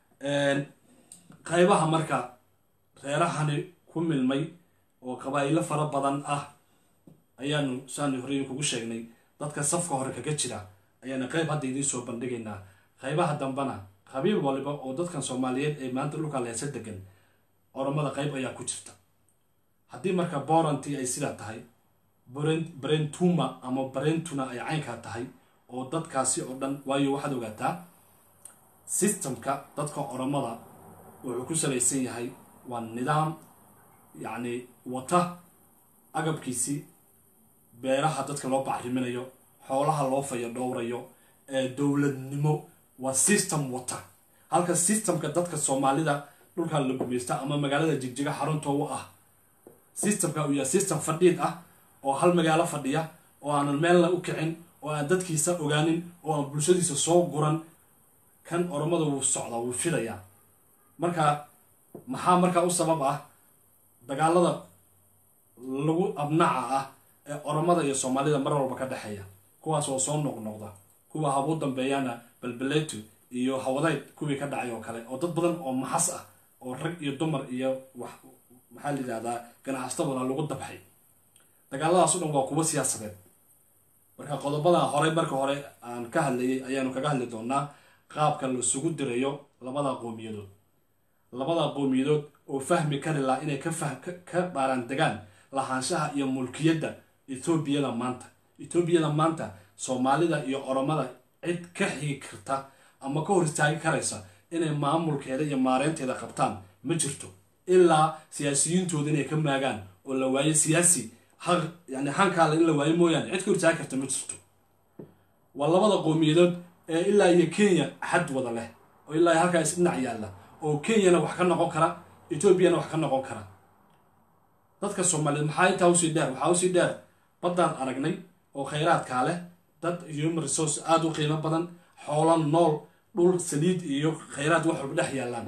qaybaha marka reerahani ku milmay oo qabaa'ilo fara badan ah ayaanu saani horey kugu sheegnay dadka safka hore kaga jira ayaana qayb hadda idiin soo bandhigaynaa qaybaha dambena qabiil waliba oo dadkan soomaaliyeed ee maanta dhulka leesa degan oromada qayb ayaa ku jirta haddii marka boranti ay sidaa tahay brentuma ama brentuna ay caynkaa tahay oo dadkaasi oo dhan waayo waxaad ogaataa systemka dadka oromada wuxuu ku salaysan yahay waa nidaam yacni wata agabkiisii beeraha dadka loo bacriminayo xoolaha loo faya dhowrayo ee dowladnimo waa system wata halka systemka dadka soomaalida dhulkan la gumaysta ama magaalada jigjiga xarunta u ah systemka uu yahay system fadhiid ah oo hal magaalo fadhiya oo aanan meelna u kicin oo aan dadkiisa ogaanin oo aan bulshadiisa soo guran kan oromada wuu socdaa wuu fidayaa marka maxaa markaa u sabab ah dagaalada lagu abnaca ah ee oromada iyo soomaalida mar walba ka dhexeeya kuwaas oo soo noqnoqda kuwa habuu dambeeyana balbeleetu iyo hawadayd kuwii ka dhacay oo kale oo dad badan oo maxas ah oo rag iyo dumar iyo wax maxaa la yidhahdaa ganacsatabana lagu dabxay dagaaladaas o dhan waa kuwo siyaasadeed marka qodobada horey marka hore aan ka hadlayay ayaanu kaga hadli doonaa qaabka laisugu dirayo labada qowmiyadood labada qowmiyadood oo fahmi kari laha inay ka baaraan degaan lahaanshaha iyo mulkiyadda etoobiyada maanta etoobiyada maanta soomaalida iyo oromada cid ka xigi karta ama ka hor istaagi karaysa inay maamulkeeda iyo maareynteeda qabtaan ma jirto ilaa siyaasiyiintooda inay ka maagaan oo la waayo siyaasi yani hankaale in la waayo mooyaane cid ka hor istaagi karta ma jirto waa labada qowmiyadood ee ilaa iyo kenya xad wada leh oo ilaa iyo halkaa isdhinac yaalla oo kenyana wax ka noqon kara etoobiyana wax ka noqon kara dadka soomaaliyeed maxaa intaa usii dheer waxaa usii dheer baddaan aragnay oo khayraadkaa leh dad human resource aada u qiimo badan xoolo nool dhul saliid iyo khayraad wax walba dhex yaallaan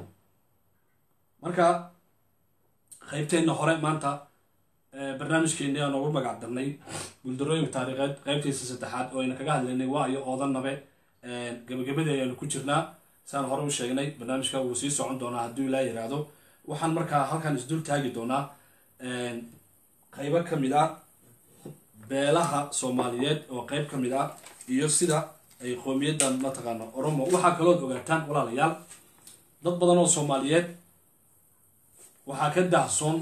marka qaybteenna hore maanta barnaamijkeeni aan ugu magac darnay guuldarooyinka taariikheed qaybtiisa saddexaad oo ayna kaga hadlaynay waa iyo oodanabe gabagabadii ayaanu ku jirnaa saan hore u sheegnay barnaamijka wuu sii socon doonaa hadduu ilaa yiraahdo waxaan markaa halkan isdul taagi doonaa qaybo ka mid ah beelaha soomaaliyeed oo qayb ka mid ah iyo sida ay qowmiyaddan mataqaana oromo waxaa kalood ogaataan walaalayaal dad badan oo soomaaliyeed waxaa ka daahsoon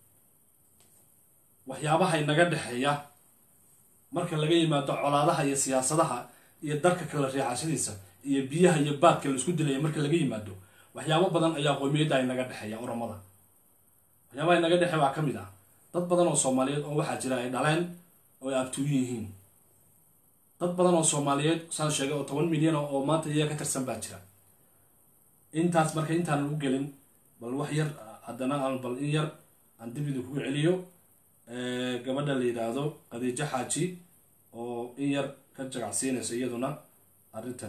waxyaabaha inaga dhexeeya marka laga yimaado colaadaha iyo siyaasadaha iyo darka kala riixashadiisa iyo biyaha iyo baadka la isku dilaya marka laga yimaado waxyaabo badan ayaa qowmiyadda inaga dhexeeya oromada waxyaabaha inaga dhexeeya waa ka mid ah dad badan oo soomaaliyeed oo waxaa jira ay dhaleen oo ay abtuuyin yihiin dad badan oo soomaaliyeed saan sheegay oo toban milyan oo maanta iyaga ka tirsan baa jira intaas marka intaanan u gelin bal wax yar haddana aan bal in yar aan dib idinkugu celiyo gabadha la yidhaahdo khadiijo xaaji oo in yar ka jagacsiinaysa iyaduna arrintan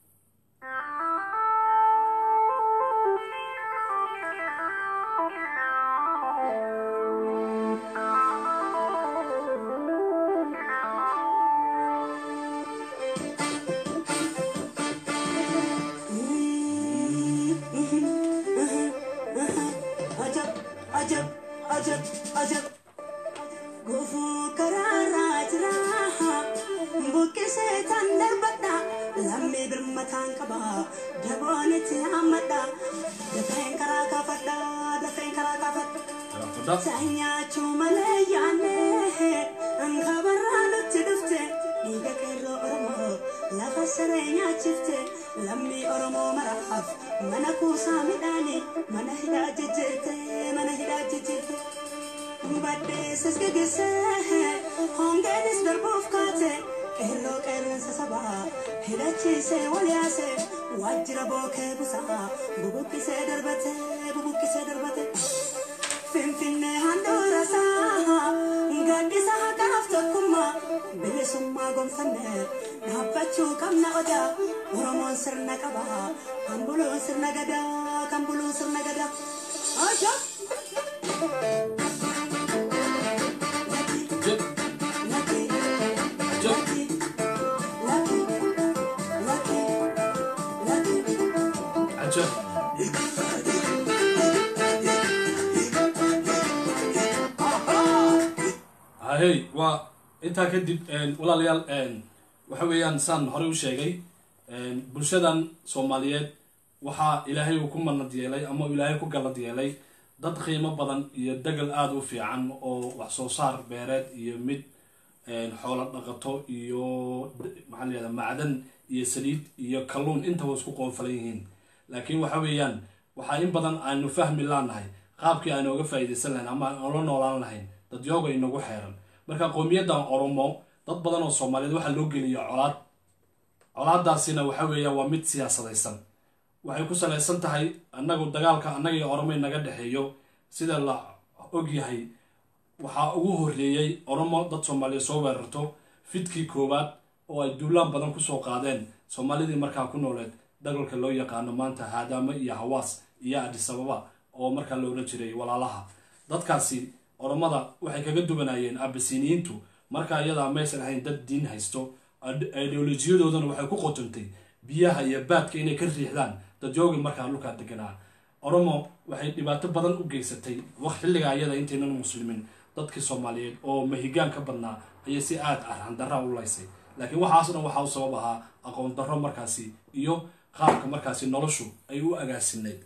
ajab ajab ajab ajab gufuu karaarraa jira buqqisee tan darbadha lammii birmataan qaba daboonitti hammadha dafeen karaa kaafadha dafeen karaa kaafadha Fadha. Saanyachuu malee yaanne ankabarraa nutti dhufte dhiiga qeerroo Oromoo lafa saree nyaachifte lammii Oromoo maraaf mana kuusaa midhaanii mana hidhaa jijjiirte mana hidhaa jijjiirte. Baddeessas geggeessee hongeenis darbuuf kaate qeerroo qeerransa sabaa hidhachiisee wal yaase waajjira bookee busaa bubuqqisee darbate bubuqqisee darbate. Finfinnee handhuura isaa gaaddisa haqaaf tokkummaa bilisummaa gonfanne dhaabbachuu qabna odaa Oromoon sirna qaba kan buluun sirna gadaa kan buluun sirna gadaa. Ajab! Jab, Laki, jab. laki, laki, laki, laki. Ajab. ahey waa intaa kadib walaalayaal waxa weeyaan saan horey u sheegay bulshadan soomaaliyeed waxaa ilaahay uu ku manad yeelay ama uu ilaahay ku gallad yeelay dad qiimo badan iyo degal aada u fiican oo wax soo saar beereed iyo mid xoolo dhaqato iyo maxaa layihahda macdan iyo saliid iyo kalluun intaba isku qoonfalan yihiin laakiin waxa weeyaan waxaa in badan aanu fahmi laanahay qaabkii aanu oga faa'iidaysan lahayn ama aan la noolaan lahayn dadyooga inagu xeeran marka qowmiyadan oromo dad badan oo soomaaliyeed waxaa loo geliya colaad colaadaasina waxa weeyaan waa mid siyaasadaysan waxay ku salaysan tahay annagu dagaalka annaga iyo oromo inaga dhexeeyo sida la ogyahay waxaa ugu horreeyey oromo dad soomaaliyeed soo weerarto fidkii koowaad oo ay duulaan badan kusoo qaadeen soomaalidii markaa ku nooleed dagalka loo yaqaano maanta haadaamo iyo hawaas iyo adisababa oo markaa la odhan jiray walaalaha dadkaasi oromada waxay kaga duwanayeen abasiniyiintu markaa iyadaa maysan ahayn dad diin haysto ideolojiyadoodana waxay ku qotontay biyaha iyo baadka inay ka riixdaan dadyoogi markaa dhulkaa deganaa oromo waxay dhibaato badan u geysatay waq xilligaa iyada intaynan muslimiin dadkii soomaaliyeed oo mahigaan ka badnaa ayay si aada arxandarra u laysay laakiin waxaas dhan waxaa u sabab ahaa aqoon darro markaasi iyo qaabka markaasi noloshu ay u agaasinayd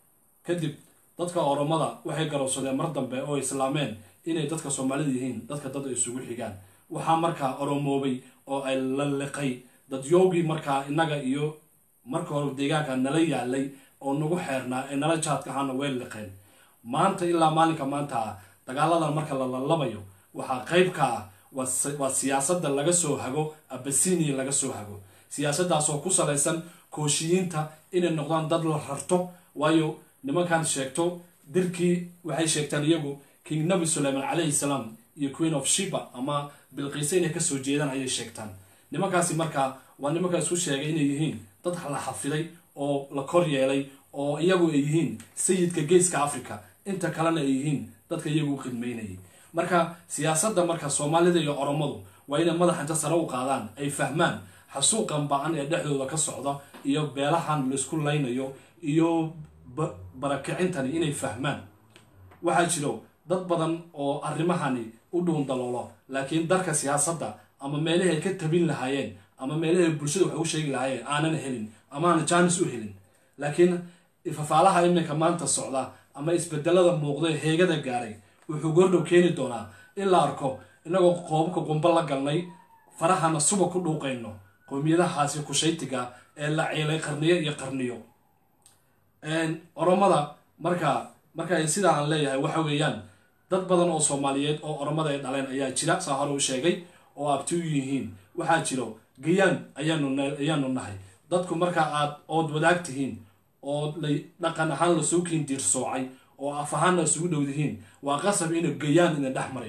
kadib dadka oromada waxay garowsadeen mar dambe oo islaameen inay dadka soomaalida yihiin dadka dad ay isugu xigaan waxaa markaa oromoobay oo ay la liqay dadyoogii markaa innaga iyo marka hore deegaanka nala yaalay oo nagu xeernaa ee nala jaadka ahaana way liqeen maanta ilaa maalinka maanta ah dagaaladan marka la lalabayo waxaa qayb ka ah waa si- waa siyaasadda laga soo hago abasinia laga soo hago siyaasadaasoo ku salaysan kooshiyiinta inay noqdaan dad la rarto waayo nimankan sheegto dirkii waxay sheegtaan iyagu king nabi sulayman calayhi salaam iyo queen of shiba ama bilqiise inay kasoo jeedaan ayay sheegtaan nimankaasi markaa waa nimankaa isku sheegay inay yihiin dad la xafiday oo la kor yeelay oo iyagu ay yihiin sayidka geeska africa inta kalena ay yihiin dadka iyagu u khidmaynayay marka siyaasadda marka soomaalida iyo oromadu waa inay madaxa inta sare u qaadaan ay fahmaan xasuuqan ba-an ee dhexdooda ka socda iyo beelahan laisku laynayo iyo ba- barakicintani inay fahmaan waxaa jiro dad badan oo arrimahani u dhuun daloolo laakiin darka siyaasadda ama meelahay ka tabin lahaayeen ama meelahay bulshada wax u sheegi lahaayeen aanan helin ama aanan jaanis u helin laakiin ifafaalaha iminka maanta socda ama isbedelada muuqda ee heegada gaaray wuxuu goordhow keeni doonaa in la arko inagoo qoobabka qumbo la galnay farahana suba ku dhuuqayno qowmiyadahaasi kushaytiga ee la ciilay qarniyo iyo qarniyo oromada marka marka sidaa aan leeyahay waxa weeyaan dad badan oo soomaaliyeed oo oromada ay dhaleen ayaa jira saa hore u sheegay oo abti u yihiin waxaa jiro gayaan ayaanu na- ayaanu nahay dadku marka aad ood wadaag tihiin oo lay dhaqan ahaan lasoo kiin diirsoocay oo af ahaanna isugu dhow dihiin waa qasab inuu gayaan idin dhex marayo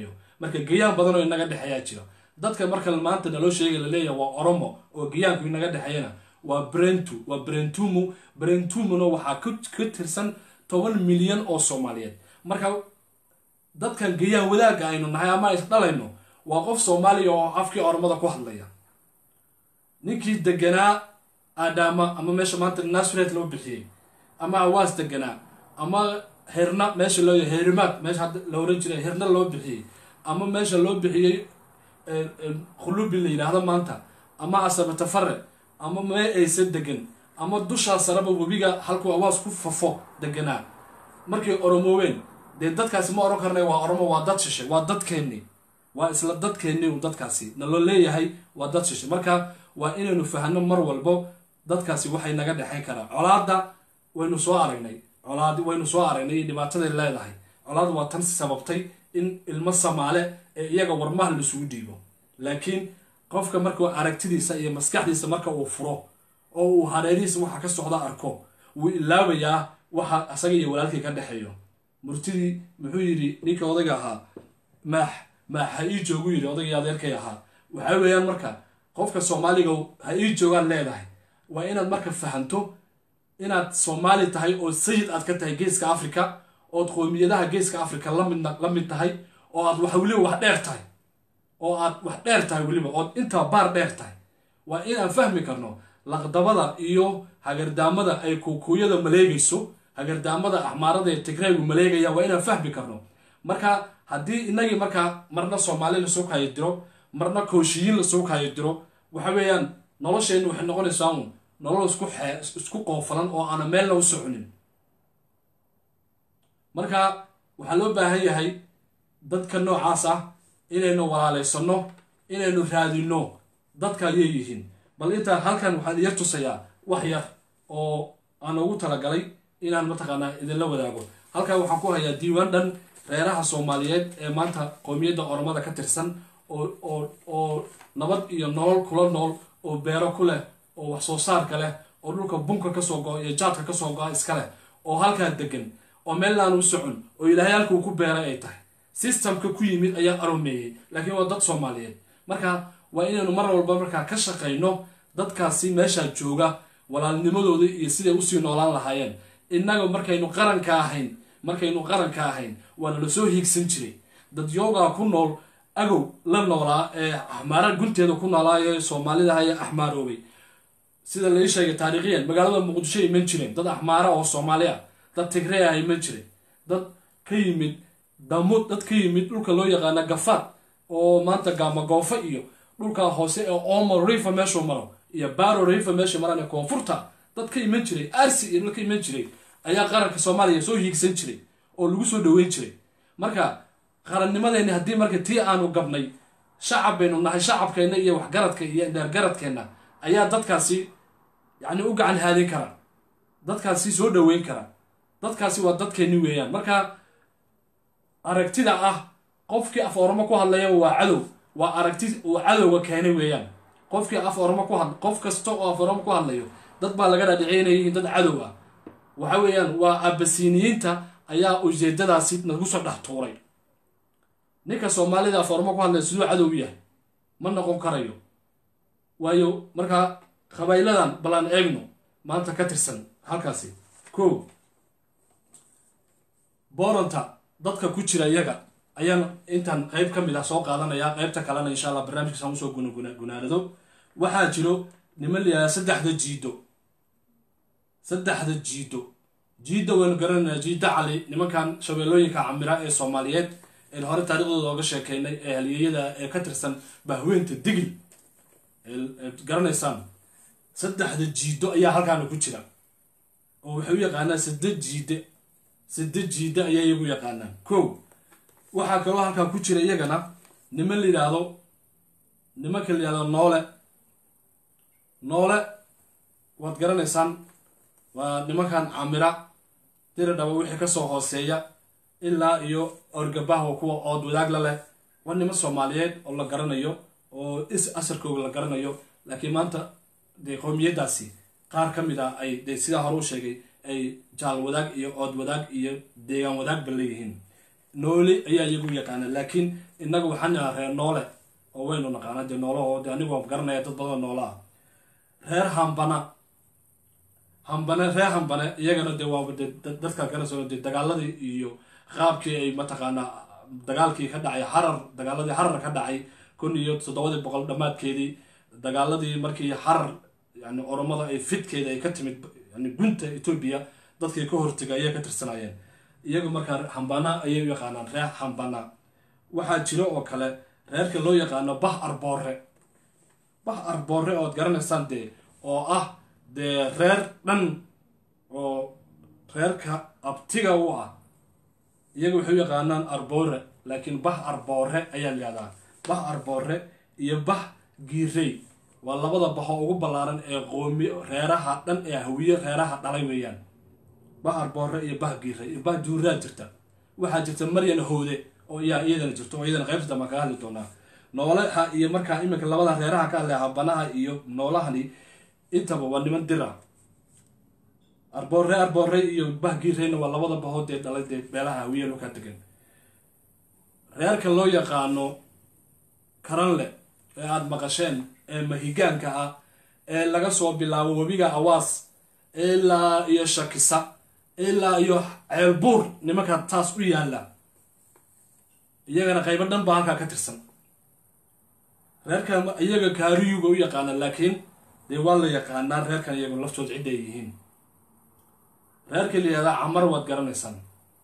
marka gayaan badan oo inaga dhexeeyaa jira dadka marka maanta naloo sheegay laleeyahay waa oromo oo gayaanku inaga dhexeeyana waa brentu waa brentumu brentumuna waxaa ka tirsan toban milyan oo soomaaliyeed marka dadkan gayaan wadaagga aynu nahay ama is dhalayno waa qof soomaaliya oo afkii oromada ku hadlaya ninkii deganaa adama ama meesha maanta nasret loo bixiyey ama awaas deganaa ama herna meesha loo herimaad meesha hadda la oran jiray herna loo bixiyey ama meesha loo bixiyey khulubi la yidhaahdo maanta ama asabatafare ama mee aysa degan ama dushaa sareba webiga halkuu awaas ku fafo deganaa markay oromooween dee dadkaasi ma oran karnay waa oromo waa dad shishay waa dadkeenni waa isla dadkeenni u dadkaasi naloo leeyahay waa dad shishay marka waa inaynu fahno mar walbo dadkaasi waxay naga dhexayn karaan colaadda waynu soo aragnay colaad waynu soo aragnay iyo dhibaataday leedahay colaad waa tan sababtay in ilmo samaale ee iyaga warmaha lasugu dhiibo laakiin qofka markuu aragtidiisa iyo maskaxdiisa marka uu furo oo uu hareerihiisa waxa ka socda arko wuu ilaabayaa waxa asaga iyo walaalkii ka dhexeeyo murtidii muxuu yidhi ninkii odayga ahaa maax maax ha ii joogu yidhi odaygii adeerkay ahaa waxaa weeyaan marka qofka soomaaliga ha ii joogaan leedahay waa inaad marka fahanto inaad soomaali tahay oo sayid aad ka tahay geeska africa ood qoomiyadaha geeska africa lamid la mid tahay oo aad wax weliba wax dheer tahay oo aad wax dheer tahay weliba ood intaa baar dheer tahay waa inaan fahmi karno laqdabada iyo hagardaamada ay kuukuyada maleegayso hagardaamada axmaarada ee tigraygu maleegaya waa inaan fahmi karno marka haddii inagii markaa marna soomaali lasoo kaayo diro marna kooshiyiin lasoo kaayo diro waxa weeyaan nolosheennu waxay noqonaysaa un nolol isku xee isku qoofalan oo aana meelna u soconin marka waxaa loo baahan yahay dadka noocaas ah inaynu walaalaysanno inaynu raadinno dadka ayay yihiin bal intaan halkan waxaan yar tusayaa wax yar oo aan ugu talagalay inaan mataqaanaa idinla wadaago halkan waxaan ku hayaa diiwaan dhan reeraha soomaaliyeed ee maanta qowmiyadda oromada ka tirsan oo oo oo nabad iyo nolol kula nool oo beero ku leh oo wax soo saarka leh oo dhulka bunka kasoo go-a iyo jaadka kasoo go-a iska leh oo halkaa degan oo meellaan u socon oo ilaahay halkuu ku beeray ay tahay systemka ku yimid ayaa aromeeyey laakiin waa dad soomaaliyeed marka waa inaynu mar walba markaa ka shaqayno dadkaasi meeshaa jooga walaalnimadooda iyo siday usii noolaan lahaayeen innaga markaynu qaranka ahayn markaynu qaranka ahayn waana lasoo hiigsan jiray dad yoogaa ku nool agow la noolaa ee axmaara gunteeda ku noolaayo soomaalida haya axmaaroobay sida lai sheegay taariikhiyan magaalada muqdisho iman jireen dad axmaara oo soomaali ah dad tigree ah iman jiray dad ka yimid damud dad ka yimid dhulka loo yaqaana gafaad oo maanta gaamagoofo iyo dhulka hoose ee omo rifa meeshuu maro iyo baro rifa meesha maraan ee koonfurta dad ka iman jiray arsi iyo dad ka iman jiray ayaa qaranka soomaaliya soo hiigsan jiray oo lagu soo dhaweyn jiray marka qarannimadeenni haddii marka tii aanu gabnay shacab baynu nahay shacabkeenna iyo waxgaradka iyo dheergaradkeenna ayaa dadkaasi yacni u gacan haadin kara dadkaasi soo dhaweyn kara dadkaasi waa dadkeenni weeyaan marka aragtida ah qofkii af oramo ku hadlaya waa cadow waa aragti uu cadowga keenay weeyaan qofkii af oramo ku had qof kasta oo af oramo ku hadlayo dad baa laga dhadhiceynaya in dad cadow ah waxa weeyaan waa abasiniyiinta ayaa ujeedadaasi nagu soo dhex tuuray ninka soomaalida af oramo ku hadlaya siduu cadow u yahay ma noqon karayo waayo markaa qabayladan balaan eegno maanta ka tirsan halkaasi ko booranta dadka ku jira iyaga ayaan intaan qeyb ka mid ah soo qaadanaya qeybta kalena insha allah barnaamijkaasaan usoo gunagunaado waxaa jiro niman layahaa saddexda jiido saddexda jiido jiidda waynu garanaynaa jiidda cali nimankan shabeellooyinka camira ee soomaaliyeed een hore taariikhdooda ooga sheekeynay ee halyeeyada ee ka tirsan bahweynta digil garanaysaan saddexda jiido ayaa halkaana ku jira oo waxay u yaqaanaan sadde jiide sadde jiide ayaa iyagu yaqaanaan kow waxaa kaloo halkaa ku jira iyagana niman la yidhaahdo nimanka la yidhahdo noole noole waad garanaysaan waa nimankan camira diri dhaba wixii kasoo hooseeya ilaa iyo orgabaha kuwa ood wadaagla leh waa niman soomaaliyeed oo la garanayo oo is asarkooga la garanayo laakiin maanta dee qowmiyadaasi qaar ka mid ah ay dee sidaa hore u sheegay ay jaal wadaag iyo ood wadaag iyo deegaan wadaagba leeyihiin noole ayaa iyagu yaqaana laakiin innaga waxaan nahaa reer noole oo waynu naqaana dee noolaho de anigu waan garanaya dad badan noola ah reer hambana hambane reer hambane iyagana dee waaba de dadka garanayso dee dagaaladii iyo qaabkii ay mataqaanaa dagaalkii ka dhacay xarar dagaaladii xarar ka dhacay kun iyo toddobadii boqol dhammaadkeedii dagaaladii markii xarar yani oromada ay fidkeeda ay ka timid yani gunta etoobiya dadkii ka hortega ayay ka tirsanayeen iyagu markaa hambana ayay u yaqaanaan reer hambana waxaa jiro oo kale reerka loo yaqaano bah arboore bah arboore ood garanaysaan dee oo ah dee reer dhan oo reerka abtiga u ah iyaga waxay u yaqaanaan arboore laakiin bah arboore ayaa layihahdaa bah arboore iyo bah giirey waa labada baho ugu ballaaran ee qoomi reeraha dhan ee hawiye reeraha dhalay weeyaan bah arboore iyo bah giirey iyo bah juuraa jirta waxaa jirta maryan hoode oo iyaa iyadana jirto oo iyadana qaybta dambaan kaga hadli doonaa noolaha iyo markaa iminka labada reeraha ka hadlaya habanaha iyo noolahani intaba waa niman dira arboore arboore iyo bah giireyna waa labada bahood ee dhalay dee beelaha hawiye loo kaa degan reerka loo yaqaano karanle ee aada maqasheen ee mahigaanka ah ee laga soo bilaabo webiga awaas ilaa iyo shakisa ilaa iyo ceelbuur nimanka taas u yaalla iyagana qaybo dhan baa halkaa ka tirsan reerkan iyaga kaariyuga u yaqaana laakiin dee waa la yaqaanaa reerkan iyagu laftood cidda ay yihiin reerka la yihahdaa camar waad garanaysaan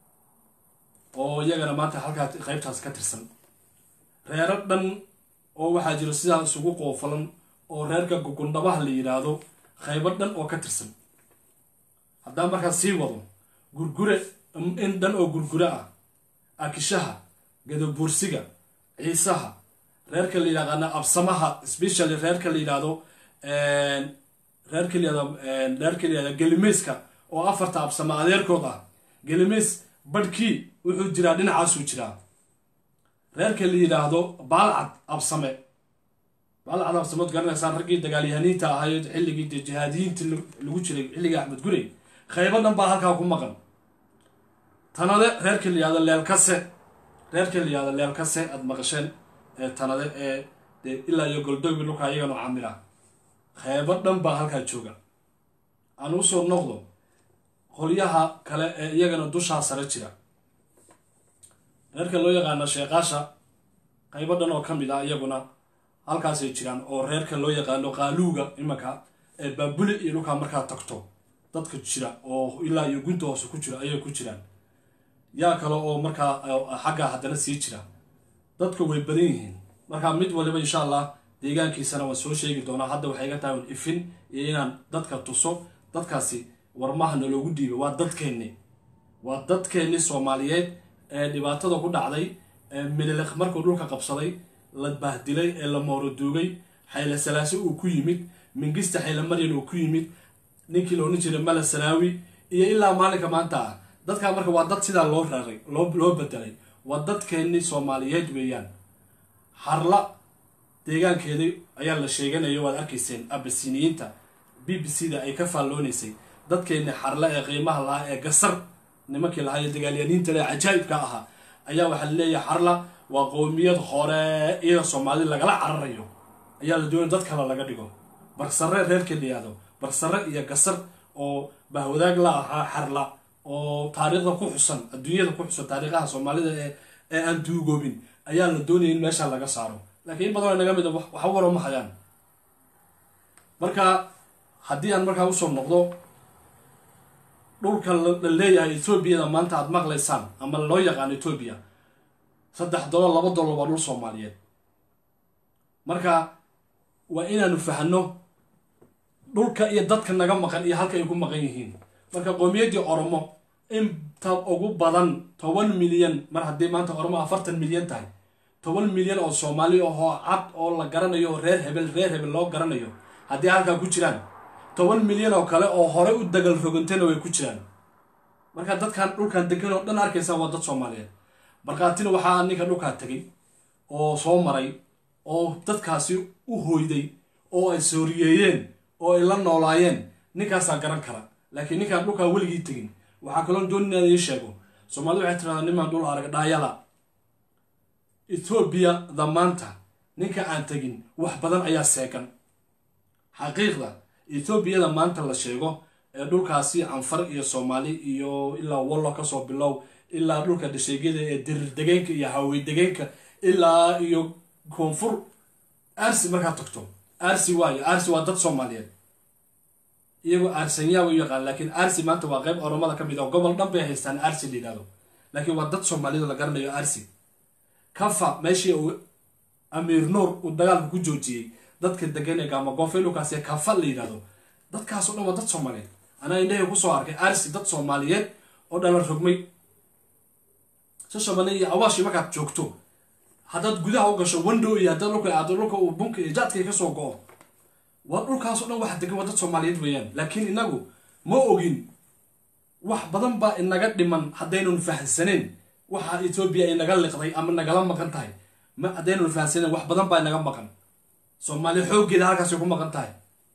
oo iyagana maanta halkaa qaybtaas ka tirsan reero dhan oo waxaa jiro sidaa isugu qoofalan oo reerka gugundhabaha la yidhaahdo qaybo dhan oo ka tirsan haddaan markaas sii wado gurgure in dhan oo gurgure ah akishaha gadabuursiga ciisaha reerka la yidhahdaana absamaha specially reerka la yidhaahdo reerka la yihahdo reerka la yihahdo gelimayska oo afarta absama adeerkood ah gelimays badhkii wuxuu jiraa dhinacaasuu jiraa reerka la yidhaahdo baalcad absame baalcad absameod garanaysaan raggii dagaalyahaniinta ahayo xilligii dee jihaadiyiinta lagu jiray xilligii axmed gurey qaybo dhan baa halkaa ku maqan tanade reerka la yihahdo leelkase reerka la yihahdo leelkase aada maqasheen ee tanade ee dee ilaa iyo goldogbi dhulkaa iyagana camila qaybo dhan baa halkaa jooga aan usoo noqdo qolyaha kale ee iyagana dushaa sare jira reerka loo yaqaano sheeqaasha qaybo dhan oo ka mid ah iyaguna halkaasay jiraan oo reerka loo yaqaano qaaluuga imanka ee baabuli iyo dhulkaa markaa tagto dadka jira oo ilaa iyo gunta hoose ku jira ayay ku jiraan yaa kale oo markaa xagga haddana sii jira dadka way badan yihiin markaa mid waliba insha allah deegaankiisana waan soo sheegi doonaa hadda waxay iga tahay ifin iyo inaan dadka tuso dadkaasi warmaha naloogu dhiibay waa dadkeenni waa dadkeenni soomaaliyeed ee dhibaatada ku dhacday ee mililiq markuu dhulka qabsaday la bahdilay ee la mooroduugay xayle salaase uu ku yimid mingista xayle maryan uu ku yimid ninkii la odhan jiray mala salaawi iyo ilaa maalinka maanta ah dadkaa marka waa dad sidaa loo raaray loo loo bedelay waa dadkeenni soomaaliyeed weeyaan harla deegaankeedii ayaa la sheeganaya waad arkayseen abasiniyiinta b b c da ay ka faalloonaysay dadkeenni xarle ee qiimaha lahaa ee gasar nimankii lahaa ee dagaalyaniinta le cajaa'ibka ahaa ayaa waxaa laleeyahay xarla waa qowmiyad hore iyada soomaali lagala cararayo ayaa la doonay dad kale laga dhigo barsare reerka la yihahdo barsare iyo gasar oo bahwadaag la ahaa xarla oo taariikhda ku xusan adduunyada ku xusan taariikhaha soomaalida ee ee aan duugoobin ayaa la doonaya in meesha laga saaro laakiin in badan oo naga mid a waxba waro ma hayaan marka haddii aan markaa usoo noqdo dhulka la leeyahay etoobiyada maanta aada maqlaysaan ama loo yaqaano etoobiya saddex dollar laba dollar waa dhul soomaaliyeed marka waa inaanu fahno dhulka iyo dadka naga maqan iyo halka ay ku maqan yihiin marka qowmiyaddii oromo inta ugu badan toban milyan mar haddii maanta oromo afartan milyan tahay toban milyan oo soomaali ahoo cad oo la garanayo reer hebel reer hebel loo garanayo haddii halkaa ku jiraan toban milyan oo kale oo hore u dagal rogantayna way ku jiraan marka dadkan dhulkan degan oo dhan arkaysaan waa dad soomaaliyeed markhaatina waxaa ninka dhulkaa tegay oo soo maray oo dadkaasi u hoyday oo ay sooriyeeyeen oo ay la noolaayeen ninkaasaa garan kara laakiin ninkaan dhulkaa weligii tegin waxaa kaloo doon inaan ii sheego soomaalida waxay tiradaa nimaan dhul arag dhaayada ethoobiya-da maanta ninka aan tegin wax badan ayaa seegan xaqiiqda ethoobiya-da maanta la sheego ee dhulkaasi anfar iyo soomaali iyo ilaa wallo kasoo bilow ilaa dhulka dhasheegyada ee dirir degeenka iyo hawey degeenka ilaa iyo koonfur arsi markaad tagto arsi waayo arsi waa dad soomaaliyeed iyagoo arsanyaa u yaqaan laakiin arsi maanta waa qayb oromada ka mid oo gobol dhan bay haystaan arsi la yidhahdo laakiin waa dad soomaaliyed la garanayo arsi kafa meeshii uu amiir nuur uu dagaalka ku joojiyey dadka degan ee gaamagoofay dhulkaas ee kafa la yidhahdo dadkaasoo dhan waa dad soomaaliyeed anaa indhahay kusoo arkay arsi dad soomaaliyeed oo dhalan rogmay shashabane iyo awaashi markaad joogto haddaad gudaha u gasho wando iyo haddaad dhulka aado dhulka uu bunka iyo jaadkay kasoo go-o waa dhulkaasoo dhan waxa degan waa dad soomaaliyeed weeyaan laakiin inagu ma ogin wax badan baa inaga dhiman haddaynun fahansaneen waxa etoobiya ay naga liqday ama nagala maqan tahay ma haddaynun fahansaneen wax badan baa inaga maqan soomaaliya xooggeeda halkaasay ku maqan tahay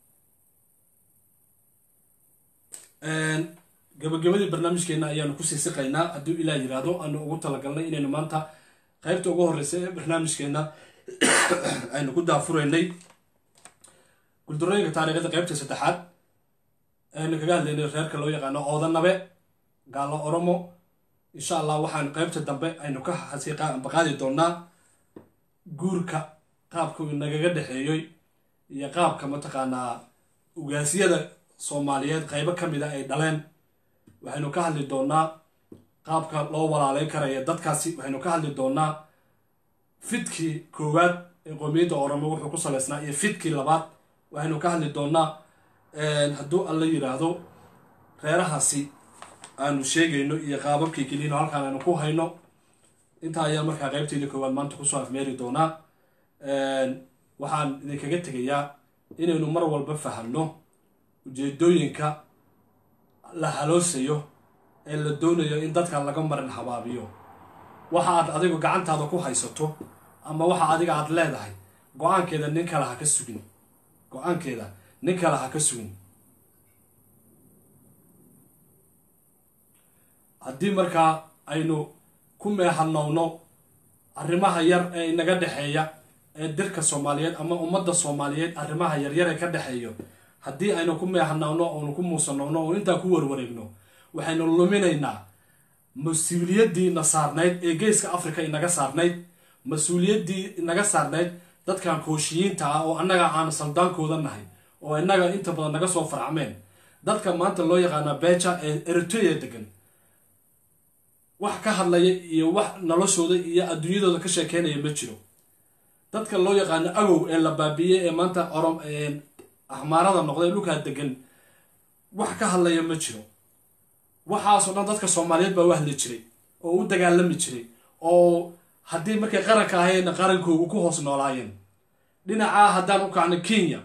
gabagabadii barnaamijkeena ayaanu kusii siqaynaa hadduu ilaah yiraahdo aanu ugu talagalnay inaynu maanta qaybta ugu horreysa ee barnaamijkeena aynu ku daafuraynay guldarooyinka taariikhda qaybta saddexaad aynu kaga hadlaynay reerka loo yaqaano oodanabe gaalo oromo insha allah waxaan qaybta dambe aynu ka baqaadi doonaa guurka qaabka uu nagaga dhexeeyoy iyo qaabka mataqaanaa ugaasyada soomaaliyeed qaybo ka mid a ay dhaleen waxaynu ka hadli doonaa qaabka loo walaaleyn karaya dadkaasi waxaynu ka hadli doonaa fidkii koowaad ee qoomiyadda oromo wuxuu ku saleysnaa iyo fidkii labaad waxaynu ka hadli doonaa hadduu alla yiraahdo reerahaasi aanu sheegayno iyo qaababkii keliyano halkaan aynu ku hayno intaa ayaa markaa qaybteedii koowaad maanta kusoo afmeeri doonaa waxaan idinkaga tegayaa inaynu mar walba fahamno ujeedooyinka la haloosayo ee la doonayo in dadka laga marin habaabiyo waxa aad adigu gacantaada ku haysato ama waxa adiga aad leedahay go-aankeeda nin kale ha ka sugin go-aankeeda nin kale ha ka sugin haddii markaa aynu ku meehanowno arrimaha yar ee inaga dhexeeya ee dirka soomaaliyeed ama ummadda soomaaliyeed arrimaha yaryar ee ka dhexeeyo haddii aynu ku meehanowno oonu ku muusanowno oo intaa ku warwareegno waxaynu luminaynaa mas-uuliyaddii na saarnayd ee geeska africa inaga saarnayd mas-uuliyaddii inaga saarnayd dadkan kooshiyiinta ah oo annaga aan saldaankooda nahay oo innaga inta badan naga soo faracmeen dadka maanta loo yaqaana beja ee eritrea degan wax ka hadlaya iyo wax noloshooda iyo adduunyadooda ka sheekeynaya ma jiro dadka loo yaqaano agow ee la baabiiyey ee maanta orom axmaarada noqday dhulkaa degan wax ka hadlaya ma jiro waxaasoo dhan dadka soomaaliyeed baa u hadli jiray oo u dagaalami jiray oo haddii markay qaranka ahayeenna qarankoogu ku hoos noolaayeen dhinacaa haddaan u kacno kenya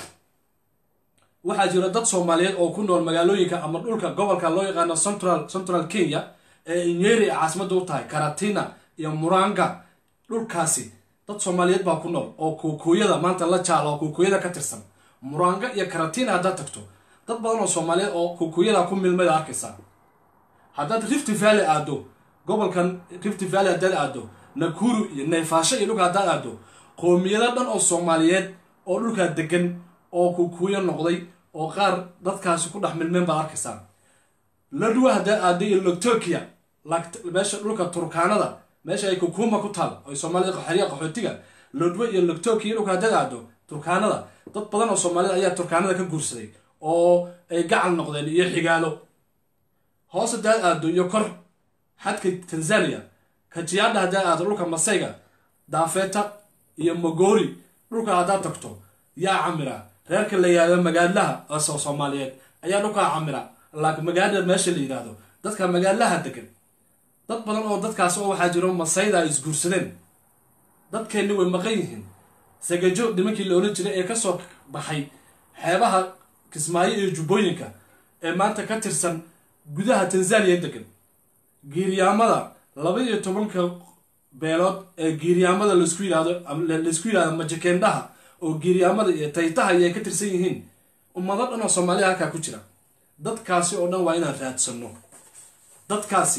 waxaa jira dad soomaaliyeed oo ku nool magaalooyinka ama dhulka gobolka loo yaqaano central central kenya ee inyeri ay caasimadda u tahay karatina iyo muranga dhulkaasi dad soomaaliyeed baa ku nool oo kuukuyada maanta la jaala oo kuukuyada ka tirsan muranga iyo karatina haddaad tagto dad badan oo soomaaliyeed oo kuukuyada ku milmada arkaysaa haddaad rift valley aado gobolkan rift valley haddaad aado nakuru iyo nayfaasho iyo dhulka haddaad aado qoomiyado dhan oo soomaaliyeed oo dhulkaa degan oo kukuyo noqday oo qaar dadkaasi ku dhex milmeen baad arkaysaa ladwa haddaad aado iyo logtokia meesha dhulka turkaanada meesha ay kukuma ku taal oo soomaalida xerya qaxootiga lodwe iyo logtokia dhulka haddaad aado turkaanada dad badan oo soomaalida ayaa turkaanada ka guursaday oo ay gacal noqdeen iyo xigaalo hoos haddaad aado iyo kor xadka tanzania kajiyaadha haddaad aado dhulka masayga daafeeta iyo mogori dhulka haddaad tagto yaa camira reerka la yihahdo magaalaha oo soomaaliyeed ayaa dhulkaa camira laakiin magaalada meesha la yidhaahdo dadka magaalaha degan dad badan oo dadkaas oo waxaa jiro masayda ay isguursadeen dadkeenni way maqan yihiin sagajo nimankii la odhan jiray ee kasoo baxay xeebaha kismaayo iyo jubbooyinka ee maanta ka tirsan gudaha tanzaniya degan giiryaamada laba iyo tobanka beelood ee giiryaamada laisku yidhahdo laisku yidhahdo majakendhaha oo giiryaamada iyo taytaha iyo ay ka tirsan yihiin ummado dhan oo soomaaliya halkaa ku jira dadkaasi oo dhan waa inaan raadsanno dadkaasi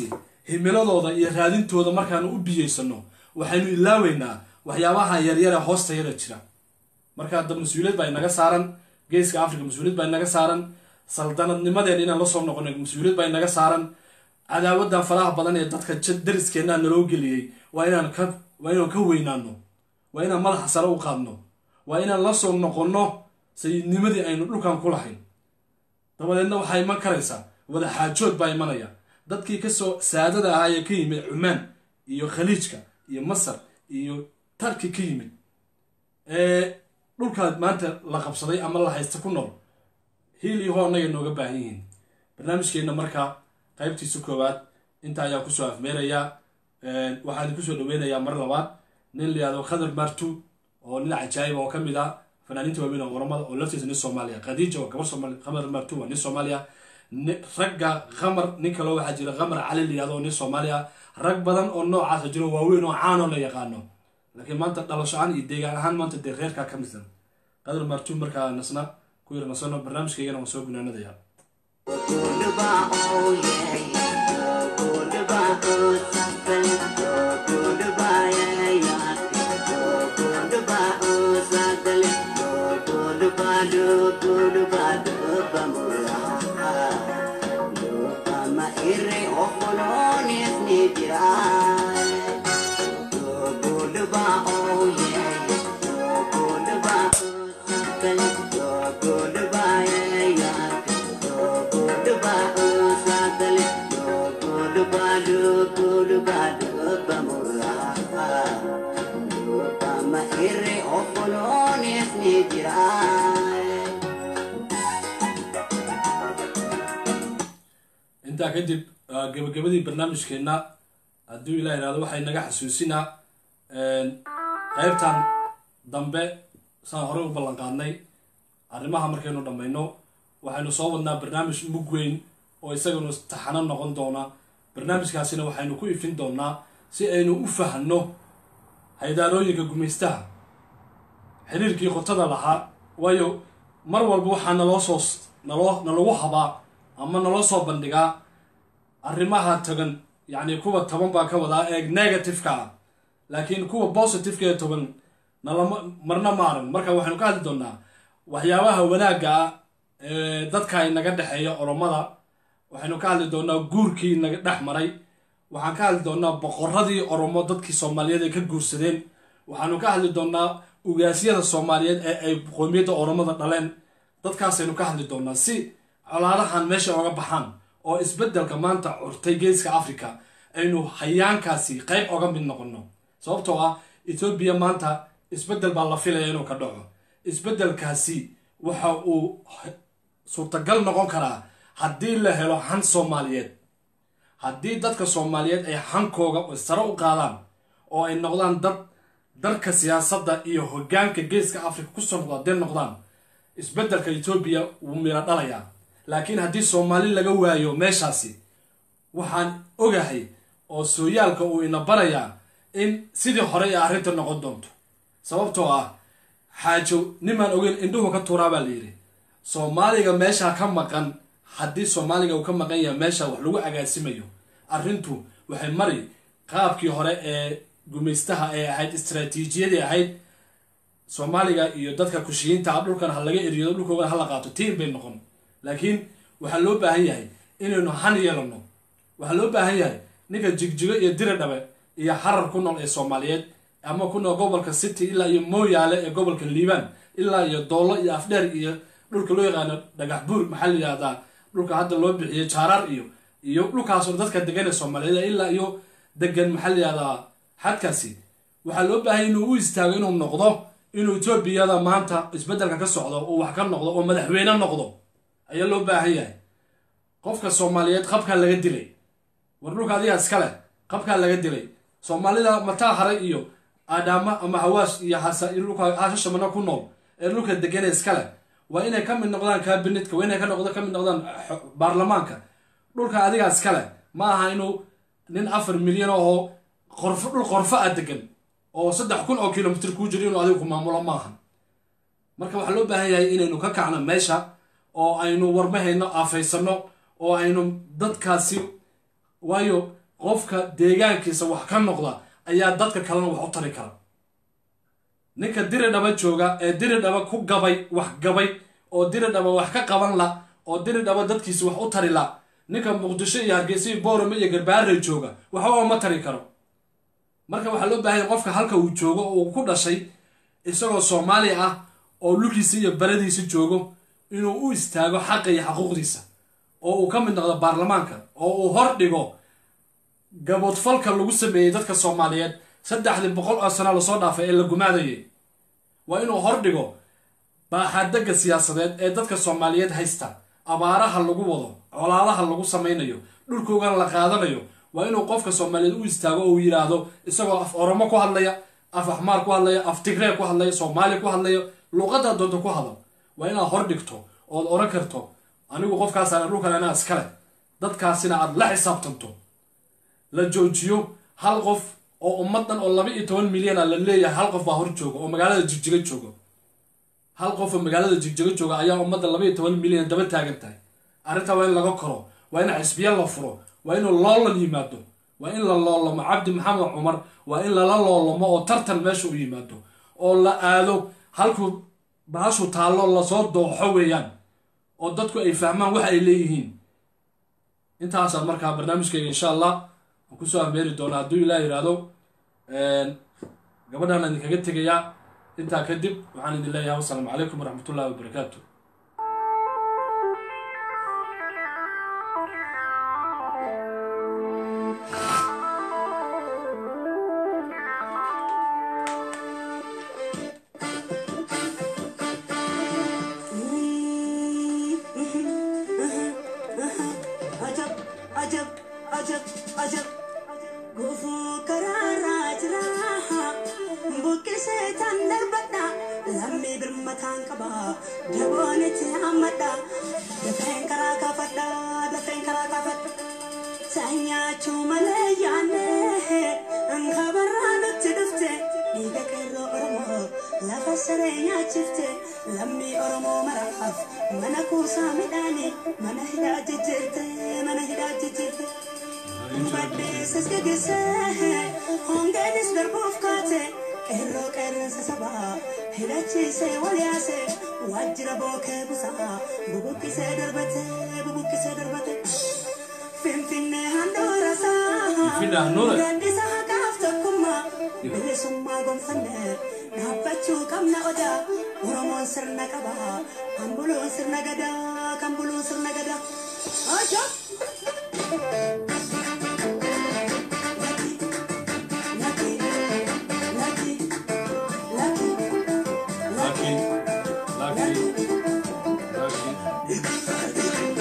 himiladooda iyo raadintooda markaanu u biyeysano waxaynu ilaaweynaa waxyaabaha yaryare hoosta yara jira marka hadda mas-uuliyad baa inaga saaran geeska africa mas-uuliyad baa inaga saaran saldanadnimadeen inaan lasoo noqono mas-uuliyad baa inaga saaran cadaawadan faraha badan ee dadka dariskeenna naloo geliyey waa inaan ka waa inaan ka weynaano waa inaan madaxa sare u qaadno waa inaan lasoo noqonno sayidnimadii aynu dhulkan ku lahayn dabadeedna waxaa iman karaysaa wada xaajood baa imanaya dadkii kasoo saadada ahaa ee ka yimid cumaan iyo khaliijka iyo masar iyo tarki ka yimid ee dhulkaa maanta la qabsaday ama la haysta ku nool hiil iyo hoo annaga nooga baahan yihiin barnaamijkeenna markaa qaybtiisa koowaad inta ayaa kusoo afmeerayaa waxaa idin kusoo dhaweynayaa mar labaad nin la yihahdo khadar martu oo nin cajaayib oo ka mid ah fanaaniinta waaweyn oo oramada oo laftiisa nin soomaaliya khadiija oo gabar soomaali khamar martu waa nin soomaaliya ragga khamar nin kaloo waxaa jira khamar cali la yihahdo oo nin soomaaliya rag badan oo noocaasa jiro waaweyn oo caanoo la yaqaano laakiin maanta dhalasho ahaan iyo deegaan ahaan maanta dee reerkaa ka midsan qadar martu markaa nasna ku yar nasano barnaamijkaygana waan soo gunaanadaya intaa kadib gabagabadii barnaamijkeenna hadduu ilah ihahdo waxay naga xasuusinaa qaybtan dambe saan horey u ballan qaadnay arrimaha markaynu dhammayno waxaynu soo wadnaa barnaamij mug weyn oo isaganu taxano noqon doona barnaamijkaasina waxaynu ku ifin doonaa si aynu u fahanno haydaarooyinka gumaystaha xiriirkii qotada lahaa waayo mar walba waxaa naloo soo naloo nalagu habaa ama naloo soo bandhigaa arrimaha tagan yacni kuwa toban baa ka wadaa ee negativeka ah laakiin kuwa positiveka ee toban nalama marna maaran marka waxaynu ka hadli doonaa waxyaabaha wanaagga ah ee dadka inaga dhexeeya oromada waxaynu ka hadli doonaa guurkii naga dhex maray waxaan ka hadli doonaa boqoradii oromo dadkii soomaaliyeed ay ka guursadeen waxaanu ka hadli doonaa ugaasyada soomaaliyeed ee ay qoomiyadda oromada dhaleen dadkaasaynu ka hadli doonaa si colaadahan meesha oga baxaan oo isbeddelka maanta curtay geeska africa aynu hayaankaasi qayb oga mid noqono sababtoo ah etoobiya maanta isbeddel baa la filaya inuu ka dhaco isbeddelkaasi waxa uu suurtagal noqon karaa haddii la helo han soomaaliyeed haddii dadka soomaaliyeed ay hankooga sare u qaadaan oo ay noqdaan dad darka siyaasadda iyo hoggaanka geeska africa kusoo noqda hadday noqdaan isbeddelka etoobiya wuu miro dhalayaa laakiin haddii soomaali laga waayo meeshaasi waxaan ogahay oo sooyaalka uu ina barayaa in sidii hore ee arrinta noqon doonto sababtoo ah xaajo nimaan ogeyn indhuhu ka tuuraa baa layidhi soomaaliga meesha ka maqan haddii soomaaliga uu ka maqan yahay meesha wax lagu agaasimayo arrintu waxay mari qaabkii hore ee gumaystaha ee ahayd istraatiijiyadii ahayd soomaaliga iyo dadka kushiyiinta ah dhulkan ha laga eriyo dhulkoogana ha la qaato tiin bay noqon laakiin waxaa loo baahan yahay inaynu han yeelano waxaa loo baahan yahay ninka jigjigo iyo diri dhabe iyo xarar ku nool ee soomaaliyeed ama ku nool gobolka city ilaa iyo mooyaale ee gobolka liibaan ilaa iyo doollo iyo afdheer iyo dhulka loo yaqaano dhagax buur maxaa la yihahdaa dhulka hadda loo bixiyay jaaraar iyo iyo dhulkaasoo dadka degan ee soomaaliyeed ilaa iyo degan maxaa la yihahdaa xadkaasi waxaa loo baahanya inuu u istaago inuu noqdo inuu etoobiyada maanta isbeddelka ka socdo uu wax ka noqdo oo madaxweyne noqdo ayaa loo baahan yahay qofka soomaaliyeed qabkaa laga dilay war dhulka adigaa iskale qabkaa laga dilay soomaalida mataa haray iyo aadhaama ama hawaash iyo dhulka hashashamana ku nool ee dhulka degane iskale waa inay ka mid noqdaan kaabinetka waa inay ka noqdo ka mid noqdaan baarlamaanka dhulka adigaa iskale ma aha inuu nin afar milyan oo qorfo dhul qorfo ah degan oo saddex kun oo kilomitr kuu jiro inuu adigu ku maamulo maaha marka waxaa loo baahan yahay inaynu ka kacno meesha oo aynu warmahayno aafaysano oo aynu dadkaasi waayo qofka deegaankiisa wax ka noqda ayaa dadka kalena wax u tari kara ninka diri dhaba jooga ee diri dhaba ku gabay wax gabay oo diri dhaba wax ka qaban la oo diri dhaba dadkiisa wax u tari la ninka muqdisho iyo hargeysa iyo boorame iyo garbaare jooga waxba ma tari karo marka waxaa loo baahanya qofka halka uu joogo oo uu ku dhashay isagoo soomaali ah oo dhulkiisa iyo baradiisa joogo inuu u istaago xaqa iyo xaquuqdiisa oo uu ka mid noqdo baarlamaanka oo uu hor dhigo gaboodfalka lagu sameeyey dadka soomaaliyeed saddexdii boqol oo sano lasoo dhaafay ee la gumaadayay waa inuu hor dhigo baaxadega siyaasadeed ee dadka soomaaliyeed haysta abaaraha lagu wado colaadaha lagu samaynayo dhulkoogana la qaadanayo waa inuu qofka soomaaliyeed u istaago oo uu yidhaahdo isagoo af oromo ku hadlaya af axmaar ku hadlaya af tigree ku hadlaya soomaali ku hadlaya luuqadaa doonta ku hadal waa inaad hor dhigto ood oran karto anigu qofkaasaan dhulkan anaa iskale dadkaasina aad la xisaabtanto la joojiyo hal qof oo ummadan oo laba iyo toban milyan a la leeyahay hal qof baa hor jooga oo magaalada jigjiga jooga hal qof oo magaalada jigjiga jooga ayaa ummadda laba iyo toban milyan daba taagan tahay arrintaa waa in laga koro waa in xisbiya la furo waa inuu loolan yimaado waa in la loolamo cabdi maxamed cumar waa in lala loolamo oo tartan meesha u yimaado oo la aado halkuu bahashu taallo lasoo dooxo weeyaan oo dadku ay fahmaan waxa ay leeyihiin intaasaa markaa barnaamijkayga insha allah aan kusoo ameeri doona hadduu ilaah yidhaahdo gabadhaan idinkaga tegayaa intaa kadib waxaan idin leeyahay wasalaamu calaykum waraxmatullahi wabarakaatu ajab ajab ajab ajab gufuu karaarraa jira buqqisee tan darbadha lammii birmataan qaba daboonitti hammadha dafeen karaa kaafadha dafeen karaa kaafadha saanyaachuu malee yaanne ankabarraa nutti dhufte dhiiga qeerroo oromoo lafa saree nyaachifte lammii oromoo maraaf mana kuusaa midhaanii mana hidhaa jijjiirte mana hidhaa jijjiirte baddeessas geggeessee hongeenis darbuuf kaate qeerroo qeerransa sabaa hidhachiisee wal yaase waajjira bookee busaa bubuqqisee darbate bubuqqisee darbate finfinnee handhuura Finfinnee handhuura? isaa gaaddisa haqaaf tokkummaa bilisummaa gonfanne dhaabbachuu qabna odaa oromoon sirna qaba kan buluun sirna gadaa kan buluun sirna gadaa ajab Lucky, lucky, lucky, lucky, Lucky, lucky, lucky.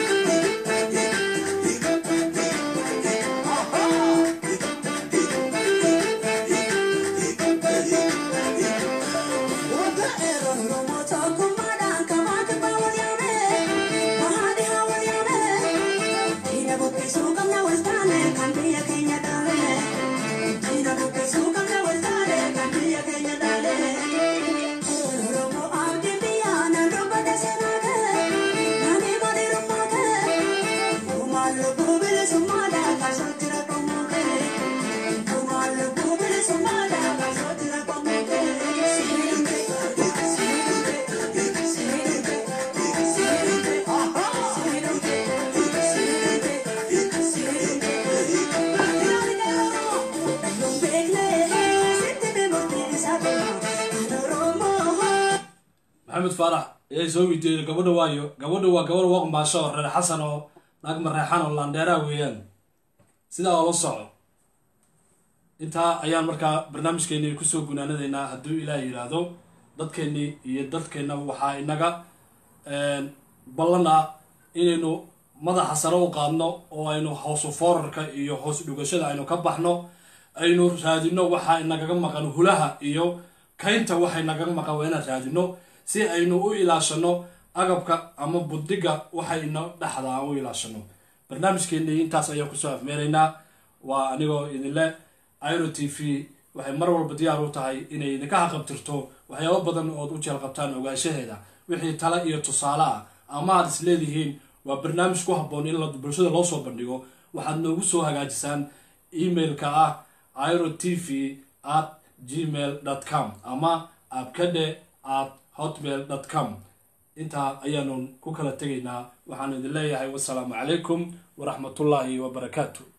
maxamed faarax ayaa soo weydiiyey gabadha waayo gabadha waa gabadha waqmaasho oo reer xasan oo naag mareexan oo laandheeraa weeyaan sidaa oo la soco intaa ayaan markaa barnaamijkeeni kusoo gunaanadaynaa hadduu ilaah yidhaahdo dadkeennii iyo dadkeenna waxaa inaga ballan ah inaynu madaxa sare u qaadno oo aynu hoosu foorarka iyo hoos dhugashada aynu ka baxno aynu raadino waxa inagaga maqan hulaha iyo kaynta waxay nagaga maqan waa inaan raadino si aynu u ilaashano agabka ama budiga waxayna dhexda aan u ilaashano barnaamijkeennii intaas ayaan kusoo afmeeraynaa waa anigoo idinle iro t v waxay mar walba diyaar u tahay inay idinka haqabtirto waxyaabo badan ood u jeel qabtaan ogaanshaheeda wixii tale iyo tusaale ah ama aad is leedihiin waa barnaamij ku habboon in la bulshada loo soo bandhigo waxaad noogu soo hagaajisaan emailka ah iro t v at gmail com ama abkadhe at hotmail com intaa ayaanu ku kala tegaynaa waxaanu idin leeyahay wasalaamu calaykum waraxmatullaahi wabarakaatu